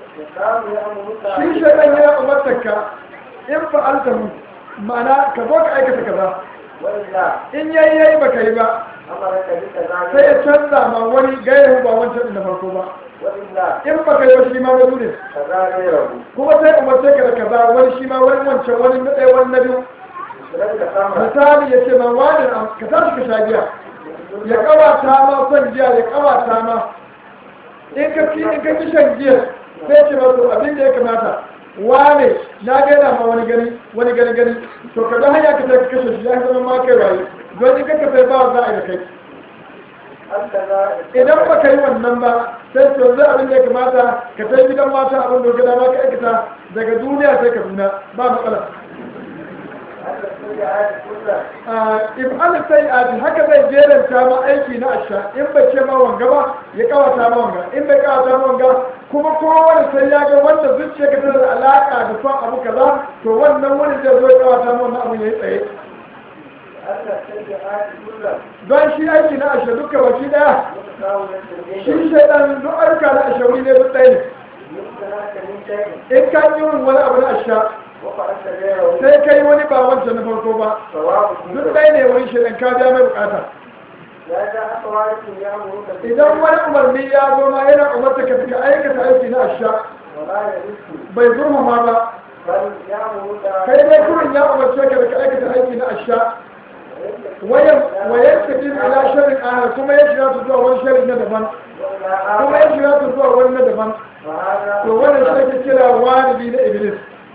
shi shaitan yana umartar ka in fa'alta mu ma'ana ka zo ka aikata kaza وإلا in yayi yayi baka yi ba أمرك بكذا sai ya canza ma wani gairu ba wancan din na farko ba وإلا in baka yi ba shi ma wani ne كذا غيره kuma sai umarce ka da kaza wani shi ma wani wancan wani na ɗaya wani na biyu مثلك سمرة misali ya ce ma wani ka tashi ka sha giya ya kawata ma son giya ya kawata ma in ka ci in ka ci shan giya sai ce ma to abin da ya kamata wane na gaina ma wani gani wani gani gani to ka ga hanya ka sai ka kashe shi ya zama ma kai waye don in ka ka sai ba za a yi da kai هكذا idan ba ka yi wannan ba sai to zai abin da ya kamata ka sai gidan mata abin da gada ma ka aikata daga duniya sai ka duna ba matsala هذا السيئات كلها in an sai a haka zai jeranta ma aiki na asha in bai ce ma wanga ba ya kawata ma wanga in bai kawata ma wanga kuma kowane sai ya ga wanda zuciya ka tana da alaka da son abu kaza to wannan wani zai zo ya kawata ma wannan abu ya yi tsaye هذا السيئات كلها don shi aiki na asha duka baki daya متساوية shi بالنسبة shaidan duk ayyuka na asha wuri ne duk ɗaya ne يمكنك من شيء in ka yi wani abu na asha وفعلت غيره sai kai wani ba wancan na farko ba سواء duk ɗaya ne wani shaidan ka biya mai bukata لا جاء طوارئ يأمرك idan wani umarni ya zo ma yana umarta ka fika aikata aiki na asha ولا يرث bai zurmama ba بل يأمرك kai dai kurin ya umarce ka da ka aikata aiki na asha wayan wayan tafi ila sharrin ahar kuma ya shiga su zuwa wani sharri na daban kuma ya shiga su zuwa wani na daban فهذا to wannan shi ake kira walidi na iblis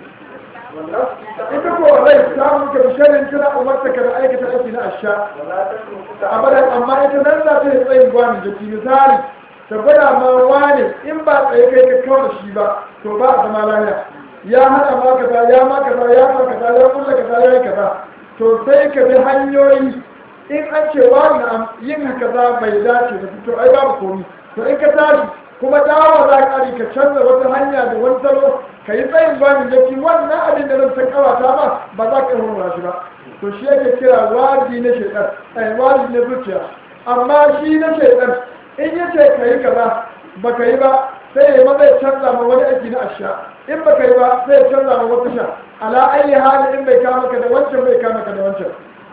والنفس ita ko rai ta muka bisharin tana umarta ka da aikata aiki na asha ولا تتركك abadan amma ita nan za ta yi tsayin gwanin jiki misali ta gwada ma wane in ba tsaye kai ka kawo da shi ba to ba a zama lafiya ya hana ma kaza ya ma kaza ya ma kaza ya kulla kaza ya yi kaza to sai ka bi hanyoyi in an ce wani am yin kaza bai dace da fito ai babu komi to in ka tashi kuma dawo za ka ka canza wata hanya da wani salo ka yi tsayin gwanin jiki wannan abin da nan ta kawata ma ba za ka yi hurra shi ba to shi yake kira wadi na shaitan ai wadi na zuciya amma shi na shaitan in ya ce ka yi kaza ba ka yi ba sai ya maza ya canza ma wani aiki na asha in ba ka yi ba sai ya canza ma wata sha ala ayi hali in bai kama ka da wancan bai kama ka da wancan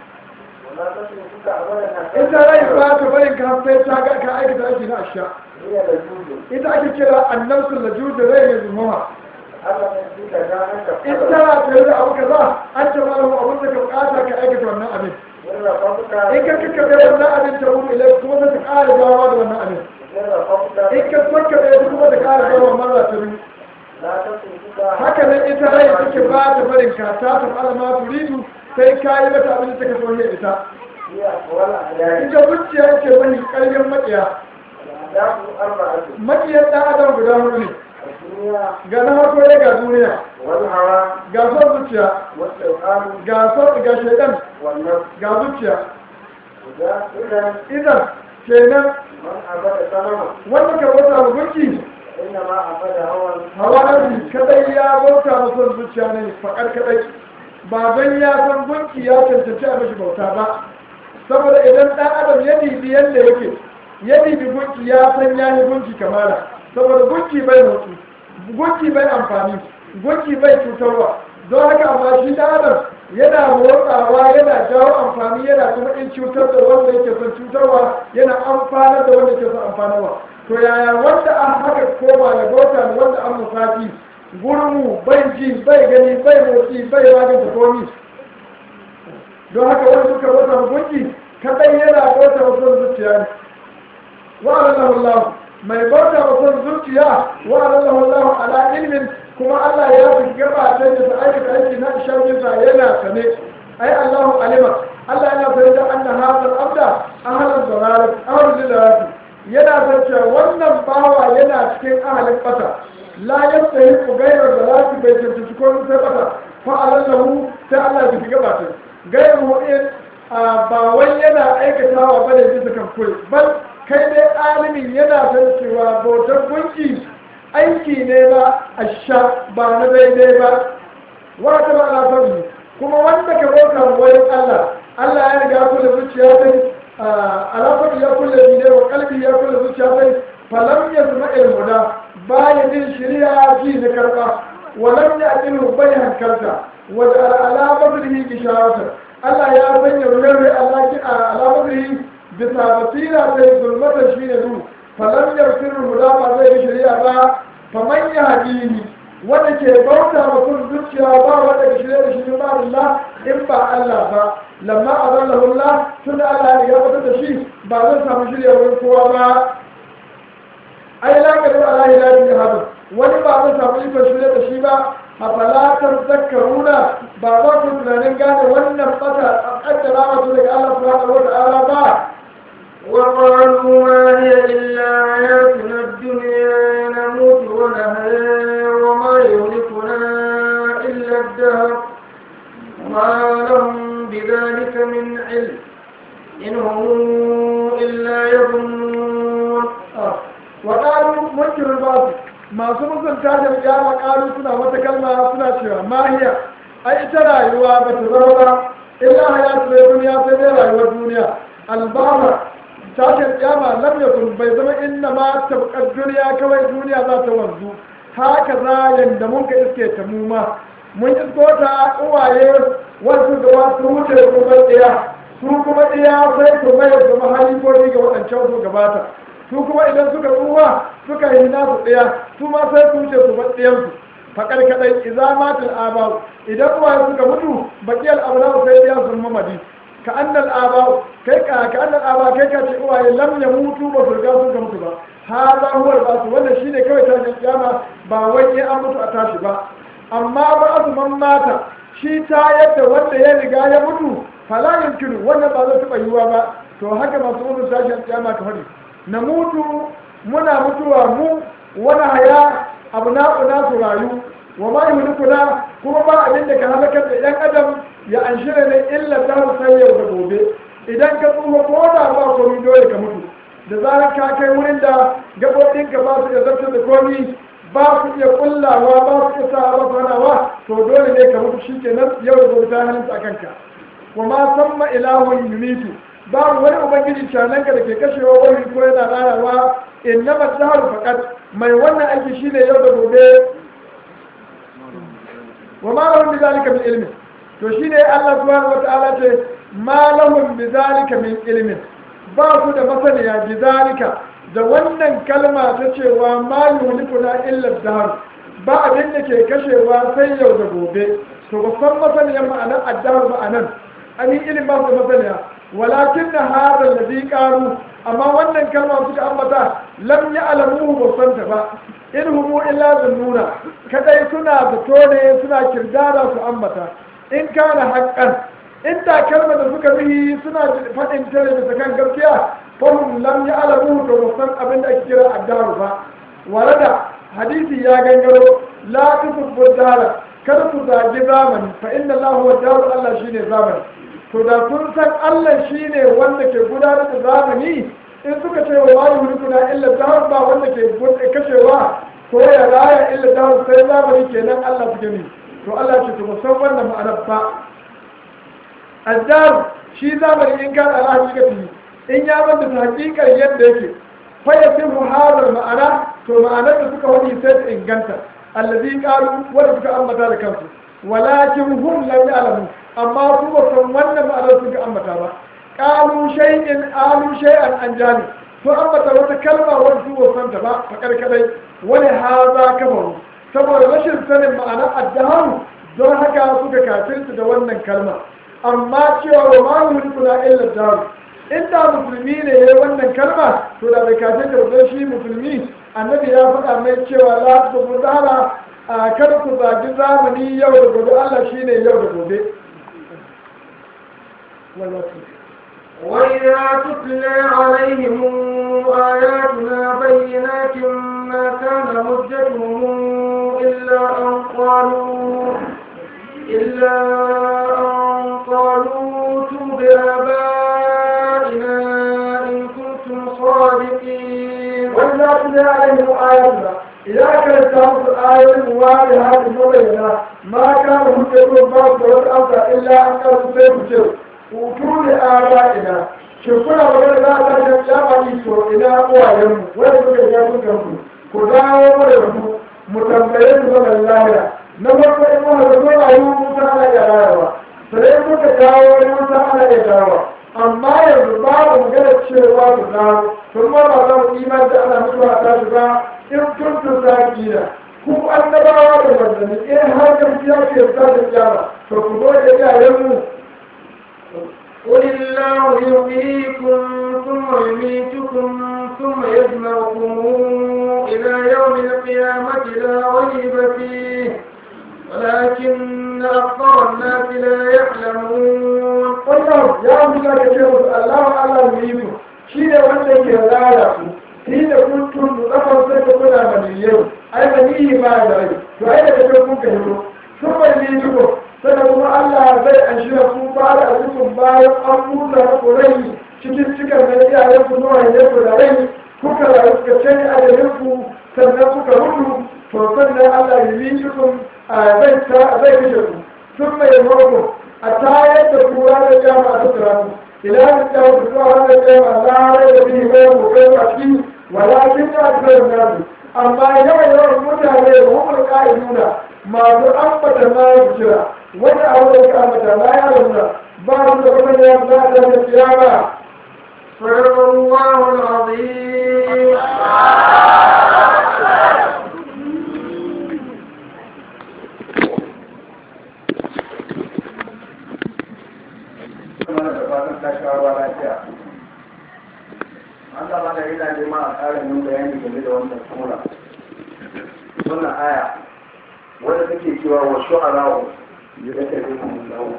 ولا تتركك أبدا ita rai ba ta barin ka sai ta ga ka aikata aiki na asha هي لجوج ita ake kira annabsul lajud rai mai zumuwa أما يجيك كانك in قبل tana tare da abu kaza an ce malamu abin da ka bukata ka aikata wannan abin إن رفضك in ka kakkaɓe wannan abin ta wuri ilai kuma sai ta ƙara gawa da wannan abin إن رفضك in ka kakkaɓe ta kuma ta ƙara gawa mara ta biyu لا تتركك haka nan ita rai take ba ta barin ka ta ta alama turidu sai ka yi mata abin da take so ya ita هي أقوال أعدائك ita zuciya ce mai ƙarfin maƙiya الأهداف أربعة maƙiyar ɗan adam guda hudu ne الدنيا ga na farko ya ga duniya والهوى ga son zuciya والشيطان ga son ga shaidan والنفس ga zuciya وذا إذا idan kenan من عبد سلامة wanda ka bauta wa gunki إنما عبد هوى hawa nabi kadai ya bauta wa son zuciya ne faƙar kadai ba don ya san gunki ya cancanci a mashi bauta ba saboda idan ɗan adam ya dibi yadda yake ya dibi gunki ya san ya yi gunki kamala saboda gunki bai motsi gunki bai amfani gunki bai cutarwa don haka amma shi ɗan adam yana motsawa yana jawo amfani yana kuma in cutar da wanda yake son cutarwa yana amfanar da wanda yake son amfanarwa to yaya wanda an haka koma ya bauta da wanda an musafi gurmu bai ji bai gani bai motsi bai maganta komi don haka wani suka bauta wa gunki kadai yana bauta wa son zuciya ne wa alallahu Allah mai bauta wa son zuciya wa alallahu Allah ala ilmin kuma Allah ya fi gaba ta da ta aikata aiki na ishaminsa yana sane ai Allahu alima Allah yana sane da anna hadal abda ahlan dalalat ahlan dalalat yana san cewa wannan bawa yana cikin ahalin bata la yastahiqu ghayra dalalat bai tantance ko sai bata fa alallahu sai Allah ya fi gaba ta gairu in ba wai yana aikatawa ba da bisa kan kure bal kai dai alimin yana san cewa bautar gunki aiki ne na asha ba na daidai ba wata ba na sauri kuma wanda ka bauta wani Allah Allah ya riga kula zuciya sai alaƙar ya kula ne wa kalbi ya kula zuciya sai falam ya zama ilmuda baya jin shirya ji na karɓa walam ya aqilu bai hankalta wa da alamar rihi gishawatar Allah ya sanya rurre alaki a alamar rihi bisa basira sai zulmatar shi ne du falam ya huda ba zai yi shirya ba faman ya hadini wanda ke bauta mutum zuciya ba wanda ke shirya da shi ba Allah in ba Allah ba lamma azallahu Allah tun da Allah ya fitar da shi ba zan samu shirya wurin kowa ba ai la ka da Allah ya yi hadu wani ba zan samu ikon shirya da shi ba a falatar zakkaruna ba za ku tunanin gane wannan fata a kaddara wasu daga Allah subhanahu wa ta'ala ba وقالوا ما هي إلا حياتنا الدنيا نموت ونحيا وما يهلكنا إلا الدهر ما لهم بذلك من علم إن هم إلا يظنون وقالوا منكر الباطل masu mutunta da kiyama kalu suna wata kalma suna cewa mahiya ai ita rayuwa ba ta zama ba illa hayatu da duniya sai dai rayuwar duniya albama tashin kiyama lam yakun bai zama inna ma tabqad duniya kawai duniya za ta wanzu haka za yanda mun ka iske ta mu ma mun isko ta uwaye wasu da wasu wuce kuma ɗaya su kuma ɗaya sai su mai zama halifofi ga waɗancan su gabata su kuma idan suka tsuwa suka yi nasu ɗaya su ma sai su wuce su bar ɗayansu faƙar kaɗai iza matul abau idan uwaye suka mutu baƙiyar abu sai ɗaya sun mamadi ka annal aba kai ka ka annal aba kai ka ce uwaye lam ya mutu ba su riga sun mutu ba hada huwa ba su wannan shine kawai tashin kiyama ba wai in an mutu a tashi ba amma ba man mata shi ta yadda wanda ya riga ya mutu fala yumkinu wannan ba zai taɓa yiwuwa ba to haka masu mutu tashin kiyama ka faɗi na mutu muna mutuwa mu wani haya abu na'una su rayu wa ma yuhlikuna kuma ba abin da ka halakar da yan adam ya anshira ne illa ta sai yau da gobe idan ka tsufa ko da ba komai dole ka mutu da zarar ka kai wurin da gaɓoɓinka ba su iya zartar da komi ba su iya kullawa ba su iya sa ba su hanawa to dole ne ka mutu shi kenan yau da gobe ta hannunta a kanka wa ma samma ilahun yumitu babu wani ubangiji cananka da ke kashewa wani ko yana rarawa inna masaharu faqat mai wannan aiki shine yau da gobe wa ma lahum bi zalika min ilmin to shine Allah subhanahu wa ta'ala ce ma lahum bi zalika min ilmin ba su da masaniya bi zalika da wannan kalma ta cewa ma yuhlikuna illa dahr ba abin da ke kashewa sai yau da gobe to ba san masaniyar ma'anar addahar ma'anan an yi ilimin ba su masaniya walakin na hada ladhi qalu amma wannan kalma suka ambata lam ya'lamu ba san ta ba in humu illa zannuna kadai suna zato ne suna kirdada su ambata in kana haqqan in da kalmar da suka bihi suna faɗin tare da kan gaskiya fahim lam ya'lamu to ba san abin da ake kira addaru ba warada hadisi ya gangaro la tusubbu dara kada ku zagi zamani fa inna Allah huwa daru Allah shine zamani to da kun san Allah shine wanda ke gudanar da zamani in suka ce wa wani hulkuna illa dahar ba wanda ke kashewa ko ya raya illa dahar sai zamani kenan Allah suke ne to Allah ce to san wannan ma'anar ba addar shi zamani in kan ala hakikati in ya banta ta hakikar yadda yake fa yasihu hadar ma'ana to ma'anar da suka wani sai ta inganta allazi qalu wanda suka ambata da kansu walakin hum lam ya'lamu amma su ba san wannan ma'anar suka ambata ba qalu shay'in alu shay'an an jani to ambata wata kalma wanda su ba san ta ba fakar kadai wani haza kafaru saboda rashin sanin ma'anar addaharu don haka suka kafirta da wannan kalma amma cewa wa ma mulkuna illa daru inda musulmi ne ya wannan kalma to da bai kafin da wajen shi musulmi annabi ya faɗa mai cewa la su ku zara a kada ku zagi zamani yau da gobe Allah shine yau da gobe وإذا تتلى عليهم آياتنا بينات ما كان حجتهم إلا أن قالوا إلا أن قالوا توب بآبائنا إن كنتم صادقين وإذا تتلى عليهم آياتنا إذا كانت تأخذ آية واضحة مبينة ما كان حجتهم بعض والأمر إلا أن قالوا سيف hutu da aba'ina shi kuna magana za ta ga jamani to ina uwayenmu wanda suka ga sun kanku ku dawo mu da mu mu tambaye su zaman lahira na farko in muka zo na yi musa ana iya rayuwa sai muka dawo wani musa ana iya dawowa amma yanzu babu magana cewa ku dawo tun ma ba za mu iman da ana mutuwa ta shi ba in kuntum zakina ku annabawa da manzanni in har gaskiya ke ta da kiyama to ku zo da iyayenmu قل الله يحييكم ثم يميتكم ثم يجمعكم إلى يوم القيامة لا ريب فيه ولكن أكثر الناس لا يعلمون wannan ya buga da ce musu Allah Allah mu yi mu shi ne wanda ke rara ku shi da kun tun da kafar sai ka kuna maniyau ai maniyi ba da rai to ai da kake kun ka hito sun bai ni duko sannan kuma Allah zai an shirya ku ba da azukun bayan an buɗe ku rai cikin cikar da iyayen ku zuwa yanzu ku da rai kuka rayu kuka canye ajalin ku sannan kuka mutu to sannan Allah ya yi cikin zai zai kashe ku sun mai mako a tayar da ku ranar jama a tattara ku ila da ta ku zuwa ranar jama larai da bihi mai mu kai a ciki walakin ya kai nasu amma yawan yawan mutane da hukun ka'iduna masu ambata ma jira wani abu da ka ambata la ya nuna ba su da kuma ya za ta da kiyama صدق الله العظيم mana da Allah maka yana nema a ƙara min bayani game da wannan sura wannan aya wanda take cewa wa shu'ara'u ya tafi mun dawo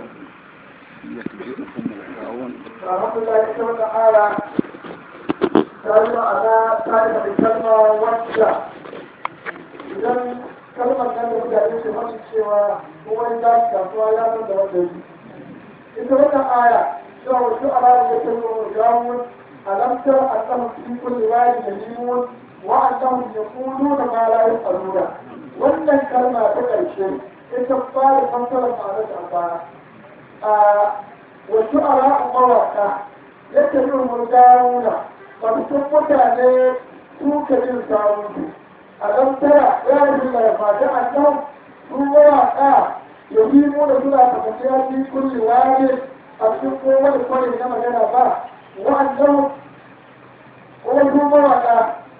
alhamdulillah ita wata aya ta yi ma'ana ta yi da kalma wacce idan kalmar nan da mutane su masu cewa kuma in dace kasuwa ya san da wanda yi ita wannan aya cewa wasu alamu ya kai wa gawun alamtar annahum fi kulli wadi yahimun wa annahum yaquluna ma la yafaluna wannan kalma ta ƙarshe ita fara fassara ma'anar ta baya wasu ala'un mawaƙa yadda yin murgaruna masu mutane suka jin sawunsu a ɗan tara ya yi da fata a nan su mawaƙa ya yi muna suna tafiya fi kulli wani a cikin kowane kwarin na magana ba wa'annan wasu mawaƙa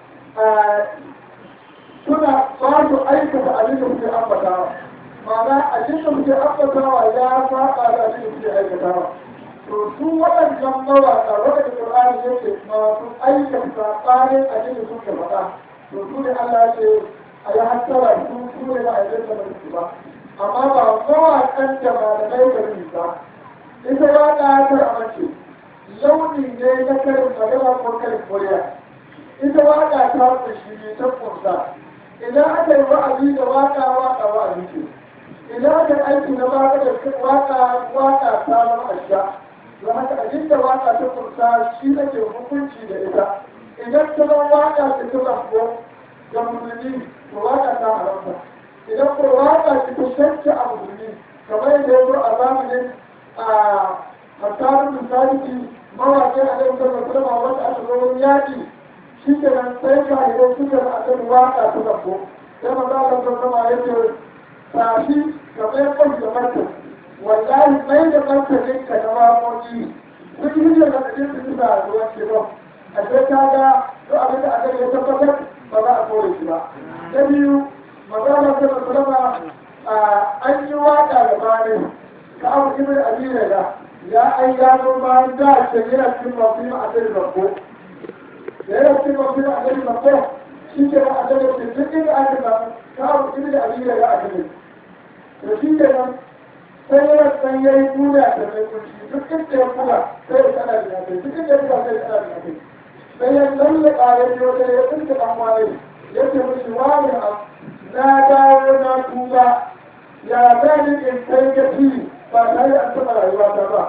suna ba su aikata abin da suke ambatawa ma'ana abin da suke ambatawa ya saba da abin da suke aikatawa to su waɗannan mawaƙa waɗanda Qur'ani yake masu aikata saɓanin abin da suke faɗa to su ne Allah ce a yi hattara su su ne ba a yi da su ba amma ba mawaƙan da ba da mai gari ba ita waƙa ta amince launi ne na karin magana ko karin murya ita waƙa ta kunshi ne ta kunsa idan aka yi wa'azi da waƙa waƙa wa'azi ce idan aka yi aiki na waƙa da waƙa waƙa ta zama asha don haka abin da waƙa ta kunsa shi ake hukunci da ita idan ta zama waƙa ta ta zambo ga musulmi to waƙa ta haramta idan ko waƙa ta ta shakka a musulmi kamar yadda ya zo a zamanin a hasarin misali mawaƙi a ɗan sallar salama wanda aka zo wani yaƙi shi ke nan sai ka idan suka na akan waƙa ta zambo sai maza Allah ta sama ya ce tafi kamar yadda da martani wallahi mai da martanin ka na waƙoƙi duk hujjar da kake su bisa a ruwan ke ba a sai ka ga duk abin da aka ya tabbatar ba za a kore shi ba na biyu magana ta musulama an yi waƙa da bani ka abu ibn abin da ya ai ya zo bayan da ce yana cikin masu yi ma'adar rabbo da yana cikin masu yi ma'adar rabbo shi ke da adar da duk inda aka samu ka abu ibn abin da a cikin da shi ke nan sai yana san yayi duniya da mai kunshi duk inda ya kula sai ya tsana da kai duk inda ya kula sai ya tsana da kai sai ya lalle ƙare ne wanda ya tsinka ɗan wani ya ce mishi wani na dawo na tuba ya zani in kai gaci ba tare da an taɓa rayuwa ta ba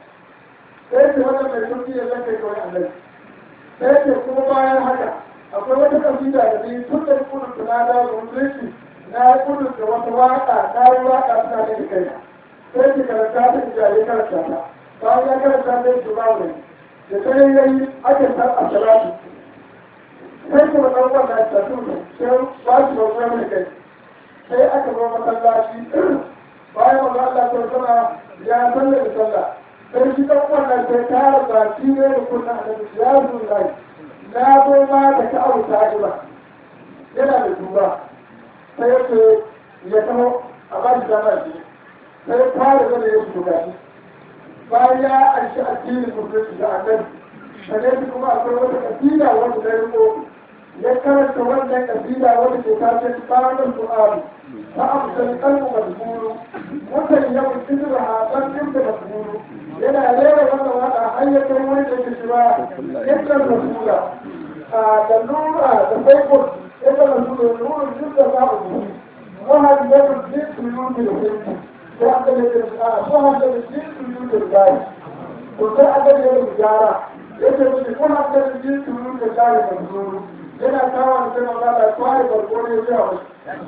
sai ce wannan mai kunshi ya zan kai kawai annabi sai ce kuma bayan haka akwai wata kabila da ni tun da kudin na dawo musulunci na kudin da wata waƙa na yi waƙa suna da kai sai ki karanta ta ijaye karanta ta bayan ya karanta ta yi ba wani da sai ya yi ake san a salatu sai kuma ɗan wannan ta tuna sai ba shi ba wani kai sai aka zo masallaci bayan wanda Allah ta sana ya sallar da sallah sai shi ɗan wannan sai tara baki ne da kunna a nan ya zuwa na zo ma da ka abu ta ba yana da duba sai ya ce ya taho a ba shi dama shi sai fara zama ya su gani bayan ya anshi addinin musulunci da annabi sannan kuma akwai wata kabila wanda na riko ya karanta wannan kabila wanda ke tace tsarin su'alu ta amsal kalmu mazmuru mutan yau cikin haɗar ɗinka mazmuru yana rera wannan waka har ya kai wani da ke shiwa yadda rasula da nura da baikon yadda rasula nura duk da za a zuwa wahal yadda duk su yi da hindu وأقل شهد الجنس وجود الغاية وتأقل يوم الجارة يجب يكون أقل الجنس وجود الغاية مجنون لنا كما نسمى الله الأسوار والقول يجاوز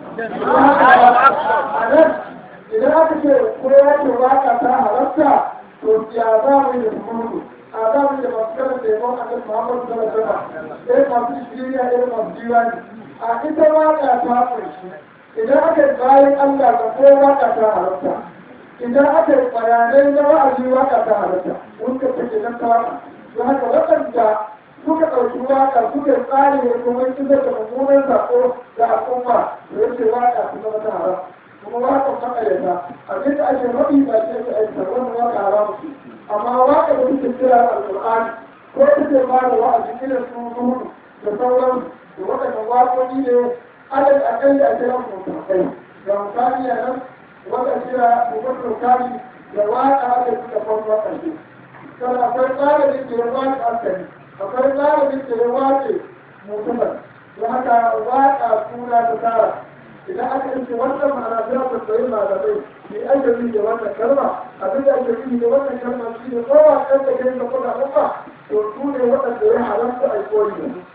إذا أكثر قرية الواقع تاها رفتا تركي آدام يجمونه آدام يجمسكنا تيمون أن محمد صلى الله عليه وسلم إيه ما في شكرية إيه ما في ديواني أكثر واقع تاها idan aka yi bayan Allah ga ko waka ta halatta idan aka yi bayanai na wa'azi waka ta halatta wanda take nan ta waka don haka waɗanda suka ɗauki waka suka tsari da kuma isar da mummunan sako ga al'umma da yake waka su zama ta haram kuma wakan maƙaryata abin da ake maɓi ba ce ta aika wannan waka haram ce amma waka da suke kira alƙur'ani ko take ba da wa'azi irin su zuhudu da sauran da waɗannan waƙoƙi ne alal aƙalli a kiran mutum ga misali a nan wata kira mutum kari da waƙa da suka farko ƙarshe sannan akwai tsarin da ya waƙa asali akwai tsarin da ya waƙe mutumin don haka waƙa suna ta tara idan aka yi wannan ma'ana za ta tsaye malamai ne ake yi da wannan kalma abin da ake yi da wannan kalma shi ne kowa ɗan da kai da kuma ɗan to su ne waɗanda ya haramta a koyi da su.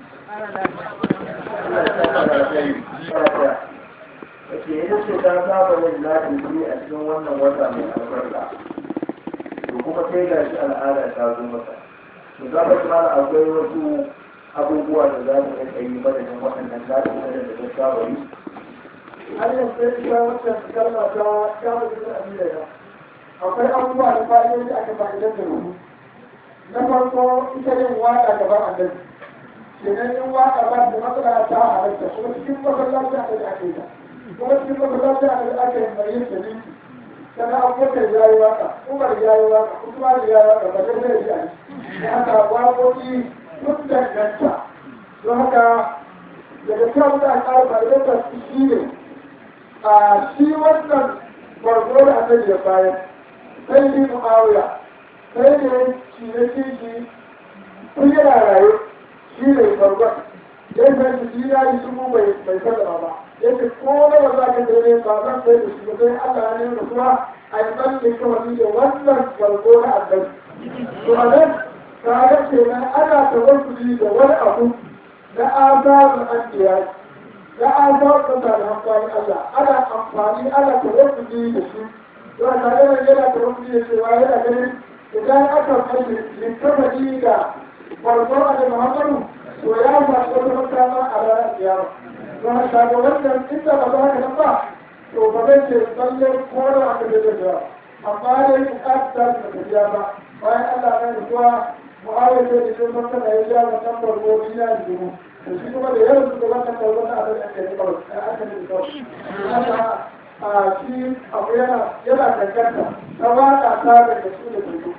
Ake yin ce ta saba yin lafiya a cikin wannan wata mai albarka. To kuma sai ga shi al'ada ta zo mata. To za ka kuma akwai wasu abubuwa da za mu iya yi madadin waɗannan lafiya da ta saba yi. Har yanzu sai ita wancan kalma ta kama jikin abin da akwai abubuwa da fa'idoji aka fa'idar da ruhu. Na farko ita yin waƙa gaban annabi. kenan in waka ba da matsala ta halatta kuma cikin masallaci a da ake ta kuma cikin masallaci a da ake mai yin dalili sannan abubakar ya yi waka umar ya yi waka usman ya yi waka ba zai zai yi da haka waƙoƙi sun danganta don haka daga cewa da ƙara fa'idanta su shi ne a shi wannan barzo da annabi ya bayar sai ni mu'awiya sai ne shi ne shi kun yana raye shi ne farkon ya san shi ya yi su bai bai sallama ba yake ko na ba za ka dare ba zan sai da shi ba sai Allah ne da kuma a yi tsalle kawai da wannan farko na annabi to a nan kaga kenan ana tawassuli da wani abu na azabun anbiya na azabun da amfani Allah ana amfani ana tawassuli da shi don ka ga yana tawassuli da cewa yana ganin idan aka mai littafi da farko a da muhammadu to ya zaɓi wata makama a ranar kiyama don haka ga wannan inda ba za ka nan ba to ba zai ce tsalle kora a kan da da amma dai bukatar ta da tafiya ba bayan Allah na da kuwa mu'awar da ke sun maka da ya ja da kan farko biya da dubu da shi kuma da yawan su da wannan farko na abin da ke da kawai a aka ne da kawai haka a shi abu yana yana danganta ta waka ta daga su da dubu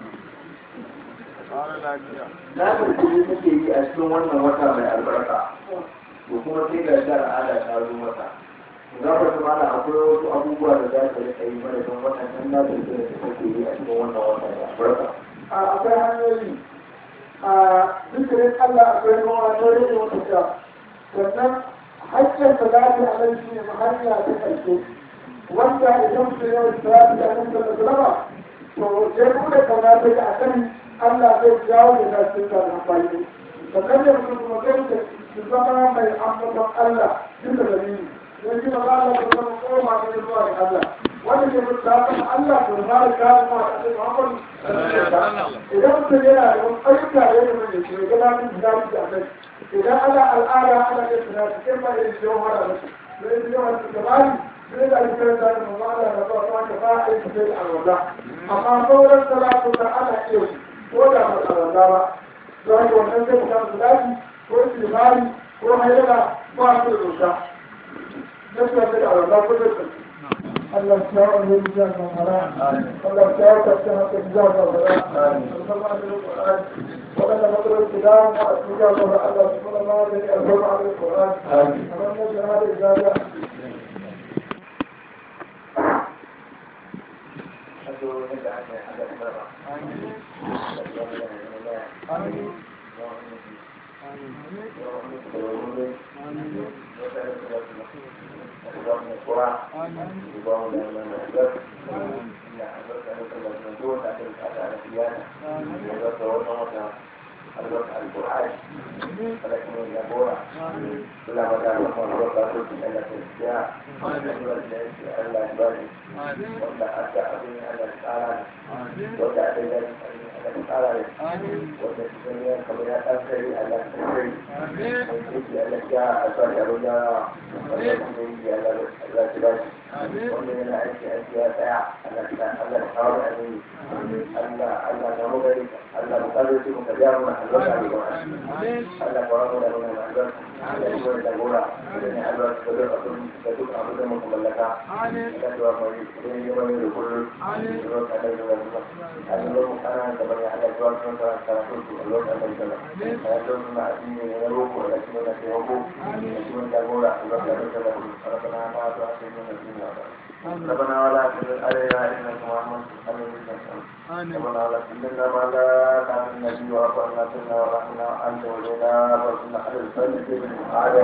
Na mutum take yi a cikin wannan wata mai albarka. To kuma sai ga shi al'ada ta zo mata. Za ka kuma ana akwai wasu abubuwa da za ka rika yi mana don waɗannan na da da take yi a cikin wannan wata mai albarka. akwai hanyoyi a zikirin Allah akwai ruwa ta rage wata sha sannan hanyar da za ta alai shi ne hanya ta ƙarshe wanda idan mutum ya wuce za ta ga nan da zama to ya bude kauna ta ga akan Allah zai jawo da za su ta amfani sannan da mutum kuma zai ta su zama mai ambaton Allah duka da ni don shi ba za a zama koma ne zuwa ga Allah wanda ke mutu ta Allah to ba da kawo ma a cikin Muhammadu idan mutum yana da wani ayyuka da ya zama da shi ga lafiyar da zafi da kai idan ana al'ada ana yin tunani sai ba yin shi yawan da su da yin yawan da gabani sai da ake karanta da mamma Allah da ba ta ba a yi sai da alwala amma sauran salatu da ana iya shi ko da ba alwala ba don haka wannan sai mutum da zafi ko istighfari ko hayyala ba su da doka نسبة الأولاد كل الله تعالى يجزاك الخير الله تعالى تفتح تجزاك الخير وأنا مطلب الكلام وأتجاه الله الله سبحانه وتعالى أرحم على القرآن أمام جهاد الإجابة القرآن ولكن يقول كل ما كان يقول هو قاتل إلا تشجيع ألا يبالي ولا أتى أبني ألا تعالى ولا أتى ألا تعالى ولا تسمي خبرات أسري ألا تسري ألا جاء أسري أبدا ولا تسمي ألا تبالي ومن العيش أشياء ألا ألا تعالى أمين ألا ألا نمضي ألا مقرر متجاوز ألا قرآن ألا قرآن Allah ya wani jagora da ne Allah su da abin da duk abin da muka mallaka Allah ya wani idan ya wani da kullum da zo ka da zuwa zuwa a da zo kana da bari Allah ya wani kan karatu su Allah ya da zuwa ya zo na addini ne na roko da kuma na taimako da kuma jagora Allah ya da zuwa ربنا ما تؤاخذنا فيما ربنا ولا تحمل علينا انك محمد ربنا ولا تحملنا ما لا تعلم النبي واعف عنا سنا ورحمنا انت ولينا فارسلنا على الفجر على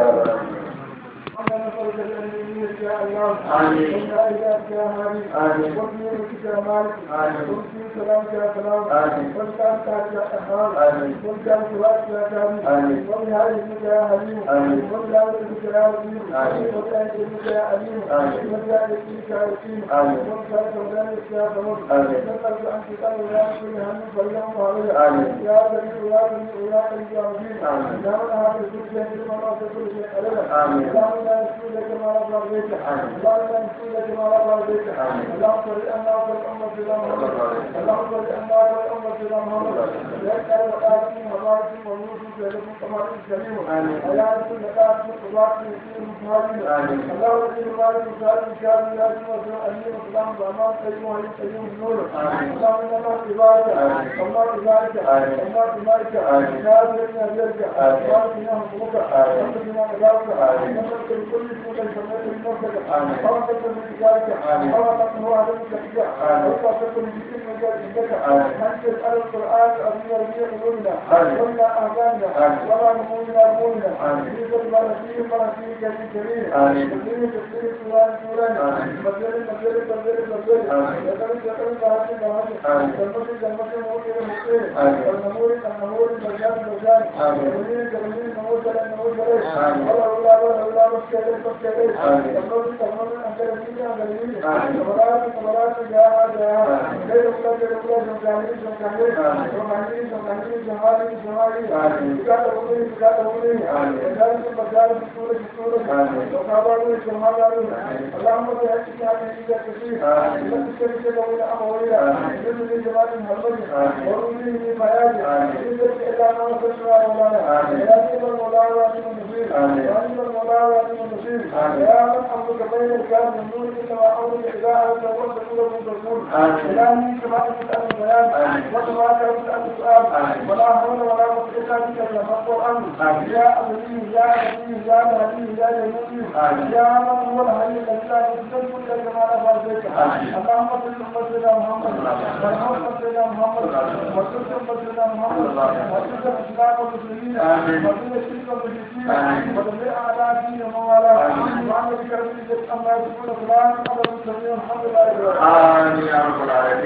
اللهم صل على نبيك يا الله آمين. وعلى آلك يا هادي آمين. وبنورك يا مالك آمين. وبسم سلامك يا سلام آمين. وبكرمك يا قهار آمين. وبكرم صلاتك يا كريم آمين. وبهديك يا حليم آمين. وبلاوتك يا وزير آمين. وبأيديك يا عليم آمين. وبجاهدك يا يقين آمين. وبكرمك ودانك يا ثمر آمين. نسألك أن تقبل يا كل هم فاليوم عليك آمين. يا سميع يا سميع يا قريب يا مجيب آمين. يا من هذا الدنيا كما لا تقول شيء أبدا آمين. اللهم لا نسأل لك ما لا بيت آمين. اللهم لا نسأل لك ما لا بيت آمين. اللهم صل أن لا صل أمة في محمد اللهم صل أن لا صل أمة في محمد يا كريم وقاتل وبارك وموت في لكم كما كريم آمين. يا رسول الله وبارك في المسلمين آمين. اللهم صل وبارك وسلم ان شاء الله يا سيدنا الامين والسلام بامان قيوم وعلي قيوم النور آمين. اللهم ان الله تبارك آمين. الله تبارك آمين. الله تبارك آمين. يا سيدنا جلك آمين. بارك لنا حكمك آمين. وانت بنا نجاوك آمين. وانت بكل اسمك سميت من نفسك آمين. وانت من تجارك آمين. وانت من هو عدم كتبك آمين. وانت من ذكر مجال عندك آمين. انت على القران العظيم ربيع قلوبنا آمين. ولا اهدانا آمين. ولا نمونا نمونا آمين. يوسف ما نسيه ما نسيه كريم كريم آمين. تسليم تسليم سوران سوران آمين. مجال مجال مجال مجال آمين. يقرن يقرن بهاج بهاج آمين. جنة جنة موت موت آمين. النمور النمور مجال مجال آمين. جميل جميل نمور جل نمور جل آمين. الله الله الله الله مسكين مسكين آمين. جنة جنة أنت رجيم أنت رجيم آمين. كبرات كبرات جاء جاء آمين. غير الله غير الله جمالي جمالي آمين. جمالي جمالي جمالي جمالي آمين. بكاته ولي بكاته ولي آمين. مجال مجال بسورة بسورة آمين. وكابارو جمالو آمين. اللهم بحقك هذه الإجابة كثير آمين. لك الشركة لولا أموية آمين. يجب لجمال المهرج آمين. وروني بمياج آمين. يجب إلا ما وصلنا مولانا آمين. يا سيد المولى وعليم النصير آمين. وعليم المولى وعليم النصير آمين. يا من أمرك بين الكلام والنور إنما أمرك إذا أردت وقت تقول من تقول آمين. إلهي كما تسأل البيان آمين. وكما تسأل السؤال آمين. ولا حول ولا قوة إلا بك يا القرآن آمين. يا أبدي يا أبدي يا مهدي يا جنودي آمين. يا من هو الحي الذي لا يزال كل كما لا فارسك آمين. اللهم صل على سيدنا محمد وارحم سيدنا محمد وصل على سيدنا محمد وصل الإسلام والمسلمين آمين. وصل الشرك والمشركين آمين. ودمر أعداء الدين ومن والاه آمين. وعن ذكر من أما يقول فلان أبدا سميع الحمد لله رب العالمين آمين يا رب العالمين